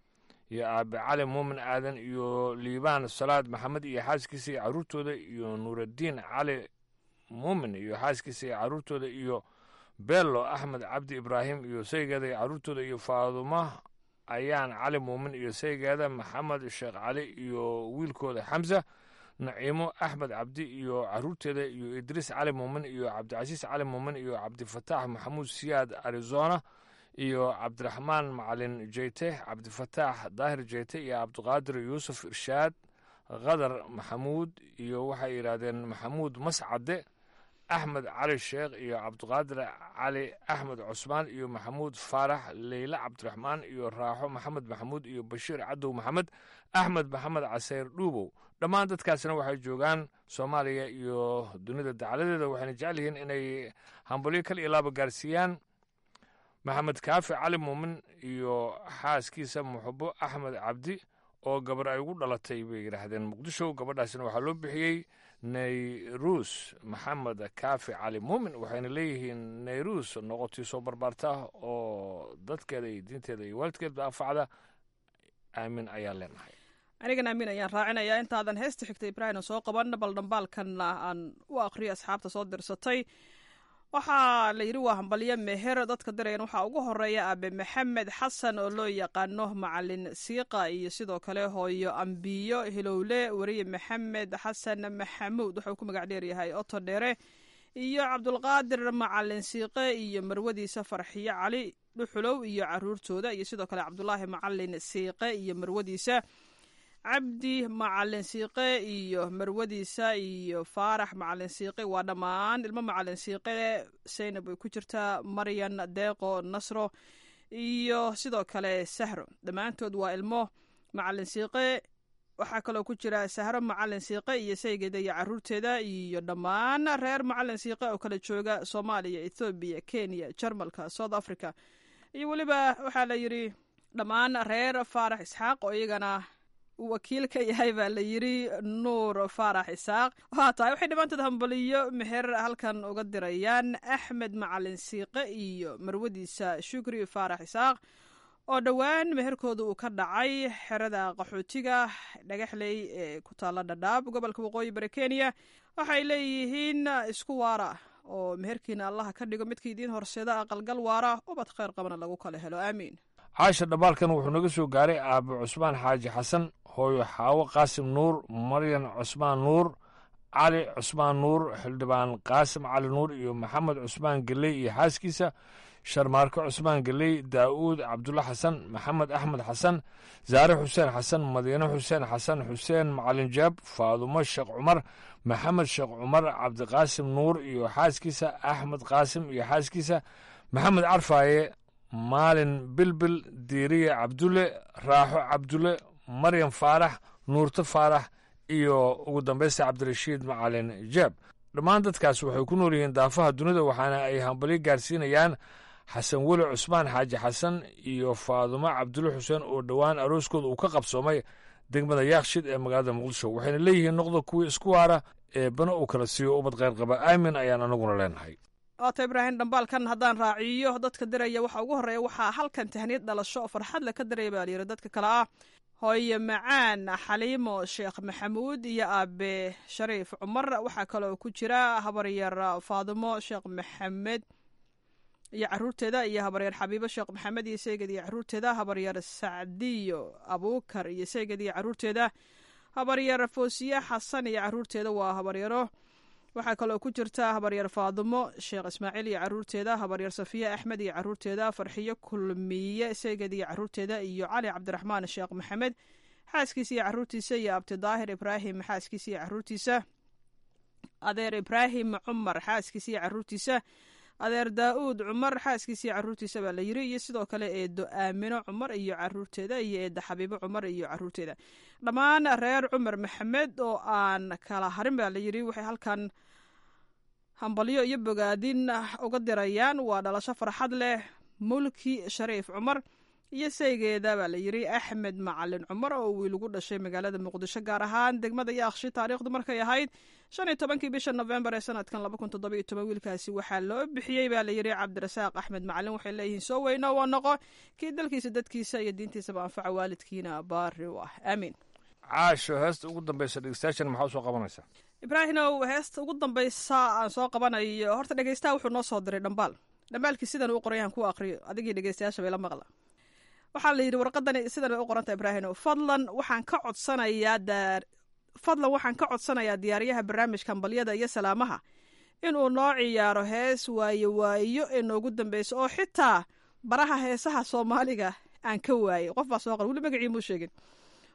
iyo aabe cali muumin aadan iyo liibaan salaad maxamed iyo xaaskiisa iyo carruurtooda iyo nuuraddiin cali muumin iyo xaaskiisa iyo carruurtooda iyo bello axmed cabdi ibraahim iyo saygeeda iyo carruurtooda iyo faaduma ayaan cali muumin iyo saygeeda maxamed sheekh cali iyo wiilkooda xamsa naciimo axmed cabdi iyo carruurteeda iyo idriis cali muumin iyo cabdicasiis cali muumin iyo cabdifataax maxamuud siyaad arizona iyo cabdiraxmaan macalin jeyte cabdifataax daahir jeyte iyo cabdiqaadir yuusuf irshaad khadar maxamuud iyo waxay yidhaahdeen maxamuud mascade axmed cali sheekh iyo cabdiqaadir cali axmed cusmaan iyo maxamuud faarax leyle cabdiraxmaan iyo raaxo maxamed maxamuud iyo bashiir cadow maxamed axmed maxamed caseyr dhuubow dhammaan dadkaasna waxay joogaan soomaaliya iyo dunida dacaladeeda waxayna jecel yihiin inay hambalyo kal iyo laaba gaarsiiyaan maxamed kaafi cali muumin iyo xaaskiisa muxubo axmed cabdi oo gabar ay ugu dhalatay bay yidhaahdeen muqdisho gabadhaasina waxaa loo bixiyey nayrus maxamed kaafi cali muumin waxayna leeyihiin nayrus noqotii soo barbaarta oo dadkeeda iyo diinteeda iyo waalidkeedba anfacda aamin ayaan leenahay anigan aamin ayaan raacinayaa intaadan heesta xigta ibraahim soo qaban bal dhambaalkanna aan u aqriyo asxaabta soo dirsatay waxaa la yidhi waa hambalyo meher dadka dirayan waxaa ugu horeeya aabe maxamed xasan oo loo yaqaano macalin siiqa iyo sidoo kale hooyo ambiyo hilowle weriye maxamed xasan maxamuud wuxuu ku magac dheeryahay oto dheere iyo cabdulqaadir macalin siiqe iyo marwadiisa farxiyo cali dhuxulow iyo caruurtooda iyo sidoo kale cabdulaahi macalin siiqe iyo marwadiisa cabdi macalin siiqe iyo marwadiisa iyo faarax macalin siiqe waa dhammaan ilmo macalin siiqe saynab ay ku jirtaa maryan deeqo nasro iyo sidoo kale sahro dhammaantood waa ilmo macalin siiqe waxaa kaloo ku jira sahro macalin siiqe iyo saygeeda iyo caruurteeda iyo dhammaan reer macalin siiqe oo kala jooga soomaaliya ethoobiya kenya jarmalka south africa iyo weliba waxaa la yidhi dhammaan reer faarax isxaaq oo iyagana wakiil ka yahay baa la yidri nuur faarax isaaq waxaa tahay waxay dhammaantood hambaliyo meher halkan uga dirayaan axmed macalin siiqe iyo marwadiisa shukri faarax isaaq oo dhowaan meherkooda uu ka dhacay xerada qaxootiga dhagaxley ee ku taalla dhadhaab gobolka waqooyi bari kenya waxay leeyihiin isku waara oo meherkiina allaha ka dhigo midka idiin horseeda aqalgal waara ubad kheyr qabana lagu kala helo aamiin caasha dhambaalkan wuxuu naga soo gaaray aabe cusmaan xaaji xasan hooyo xaawo qaasim nuur maryan cusmaan nuur cali cusmaan nuur xildhibaan qaasim cali nuur iyo maxamed cusmaan geley iyo xaaskiisa sharmaarke cusmaan geley daa'uud cabdulla xasan maxamed axmed xasan zaare xuseen xasan madiine xuseen xasan xuseen macalin jaab faadumo sheekh cumar maxamed sheekh cumar cabdiqaasim nuur iyo xaaskiisa axmed qaasim iyo xaaskiisa maxamed carfaaye maalin bilbil diiriye cabdulle raaxo cabdulle maryam faarax nuurto faarax iyo ugu dambaysta cabdirashiid macalin jaab dhammaan dadkaas waxay ku nool yihiin daafaha dunida waxaana ay hambalyo gaarsiinayaan xasan weli cusmaan xaaji xasan iyo faadumo cabdulle xuseen oo dhowaan arooskooda uu ka qabsoomay degmada yaakshid ee magaalada muqdisho waxayna leeyihiin noqda kuwii isku waara ee bana uu kala siiyo ubad kheyr qaba aamin ayaan anaguna leenahay waata ibraahim dhambaalkan haddaan raaciyo dadka diraya waxaa ugu horreeya waxaa halkan tahniyad dhalasho oo farxad le ka diraya baa layidhi dadka kale ah hooye macaan xaliimo sheekh maxamuud iyo aabe shariif cumar waxaa kaloo ku jira habaryar faadimo sheekh maxamed iyo caruurteeda iyo habaryar xabiibo sheekh maxamed iyo seyged iyo caruurteeda habaryar sacdiyo abuukar iyo seyged iyo caruurteeda habaryar foosiye xasan iyo caruurteeda waa habaryaro waxaa kaloo ku jirta habaryar faadimo sheekh ismaaciil iyo caruurteeda habaryar safiye axmed iyo caruurteeda farxiyo kulmiye seyged iyo caruurteeda iyo cali cabdiraxmaan sheekh maxamed xaaskiisa iyo caruurtiisa iyo abti daahir ibraahim xaaskiisa iyo caruurtiisa adeer ibraahim cumar xaaskiisa iyo caruurtiisa adeer daa-uud cumar xaaskiisa iyo caruurtiisa baa la yiri iyo sidoo kale eedo aamino cumar iyo caruurteeda iyo eedda xabiibo cumar iyo caruurteeda dhammaan reer cumar maxamed oo aan kala harin baa la yiri waxay halkan hambalyo iyo bogaadin uga dirayaan waa dhalasho farxad leh mulki shariif cumar iyo saygeeda baa la yiri axmed macalin cumar oo wiil ugu dhashay magaalada muqdisho gaar ahaan degmada yaakshi taariikhdu markay ahayd shan iyo tobankii bisha nofembar ee sanadkan laba kun toddoba iyo toban wiilkaasi waxaa loo bixiyey baa la yiri cabdirasaaq axmed macalin waxay leeyihiin soo weyno waa noqo kii dalkiisa dadkiisa iyo diintiisaba anfaca waalidkiina baari u ah aamiin caasho heesta ugu dambaysa dhegeystayaashan maxaa usoo qabanaysaa ibraahimow heesta ugu dambaysa aan soo qabanayo horta dhegeystaha wuxuu noo soo diray dhambaal dhambaalkii sidan uu qorayahan ku aqriyo adigii dhegeystayaasha bay la maqla waxaa la yidhi warqadani sidan bay u qoranta ibraahimow fadlan waxaan ka codsanayaa daar fadlan waxaan ka codsanayaa diyaaryaha barnaamijka hambalyada iyo salaamaha inuu noo ciyaaro hees waayo waayo ee noogu dambeysa oo xitaa baraha heesaha soomaaliga aan ka waayey qof baa soo qor weli magacii muu sheegin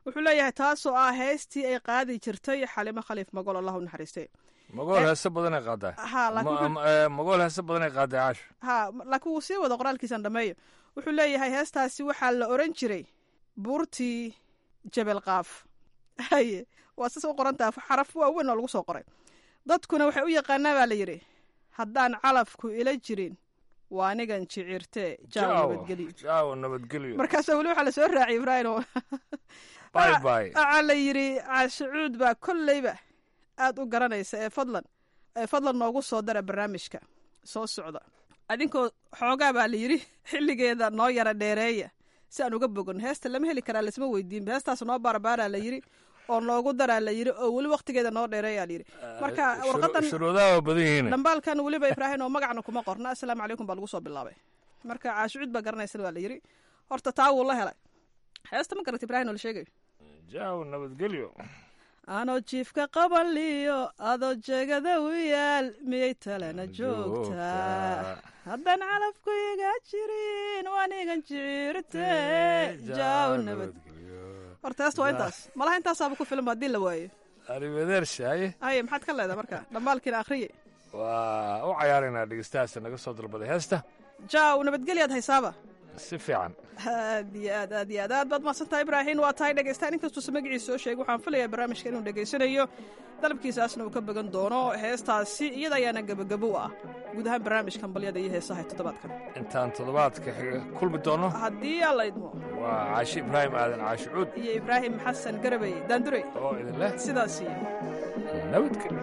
wuxuu leeyahay taasoo ah heestii ay qaadi jirtay xalimo khaliif magol allahu naxariiste magool heese badanay qaadaa ha laakiin Ma- eh, magool heese badanay qaadaa caasho ha laakiin wuu sii wada qoraalkiisan dhameeyo wuxuu leeyahay heestaasi waxaa la oran jiray buurtii jebel qaaf haye waa sas u qorantaa xaraf waaweyn oo lagu soo qoray dadkuna waxay u yaqaanaa baa la yidhi haddaan calafku ila jirin waa anigan jicirtee jaaw nabadgelyo jaawo nabadgelyo markaasa weli waxaa lasoo raaciyay ibraahim oo bye bye waxaa la yidhi caashicuud baa kolleyba aad u garanaysa ee fadlan ee fadlan noogu soo dara barnaamijka soo socda adinkoo xoogaa baa la yidhi xilligeeda noo yara dheereeya si aan uga bogon heesta lama heli karaa lasma weydiinba heestaas noo baarbaaraa la yidhi oo noogu daraa la yidhi oo weli waktigeeda noo dheereeyaa la yidhi marka warqadan shuruudaha waa badan yihiin dhambaalkan weliba ibraahim oo magacna kuma qorna asalaamu calaykum baa lagu soo bilaabay marka caashucuud baa garanaysan waa la yidhi horta taa wuu la helay heesta ma garata ibraahim oo la sheegayo jaawo nabadgelyo anoo jiifka qabanliyo adoo jeegada u yaal miyay talena joogtaa haddaan calafku iga jirin waanigan jicirte jaaw nabad horta heesta waa intaas malaha intaasaaba ku filan haddii la waayo arrivederci haye haye maxaad ka leedahay marka dhambaalkiina akhriye waa u cayaaraynaa dhegeystahaasa naga soo dalbaday heesta jaaw nabadgelyaad haysaaba si fiican aad iyo aad aad iyo aad aad baad mahadsantahay ibraahin waa tahay dhegeystaan inkastuusa magaciisa soo sheegay waxaan filayaa barnaamijka inuu dhegeysanayo dalabkiisaasna uu ka bagan doono heestaasi iyada ayaana gebagabo u ah guud ahaan barnaamijkan balyada iyo heesaha ee toddobaadkan intaan toddobaadka xiga kulmi doono haddii alla idmo waa caashi ibraahim aadan caashi cuud iyo ibraahim xasan garabey daandure oo idin leh sidaas iyo nabadgelyo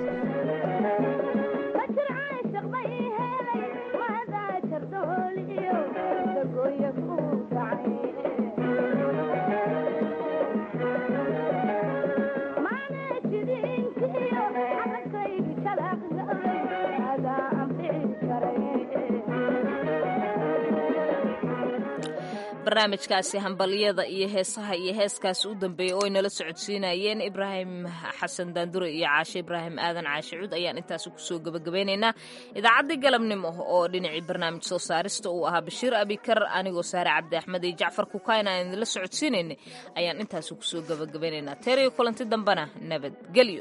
barnaamijkaasi hambalyada iyo heesaha iyo heeskaasi u dambeeyey oo ay nala socodsiinayeen ibraahim xasan daandure iyo caashe ibraahim aadan caashe cuud ayaan intaasi kusoo gebagabeynaynaa idaacaddii galabnimo oo dhinacii barnaamij soo saarista uu ahaa bashiir abikar anigoo saare cabdi axmed iyo jacfar kukayn aan idinla socodsiinaynay ayaan intaasi kusoo gebagabeynaynaa teeriyo kulanti dambena nabadgelyo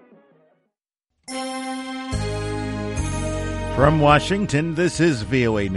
From Washington, this is VOA News.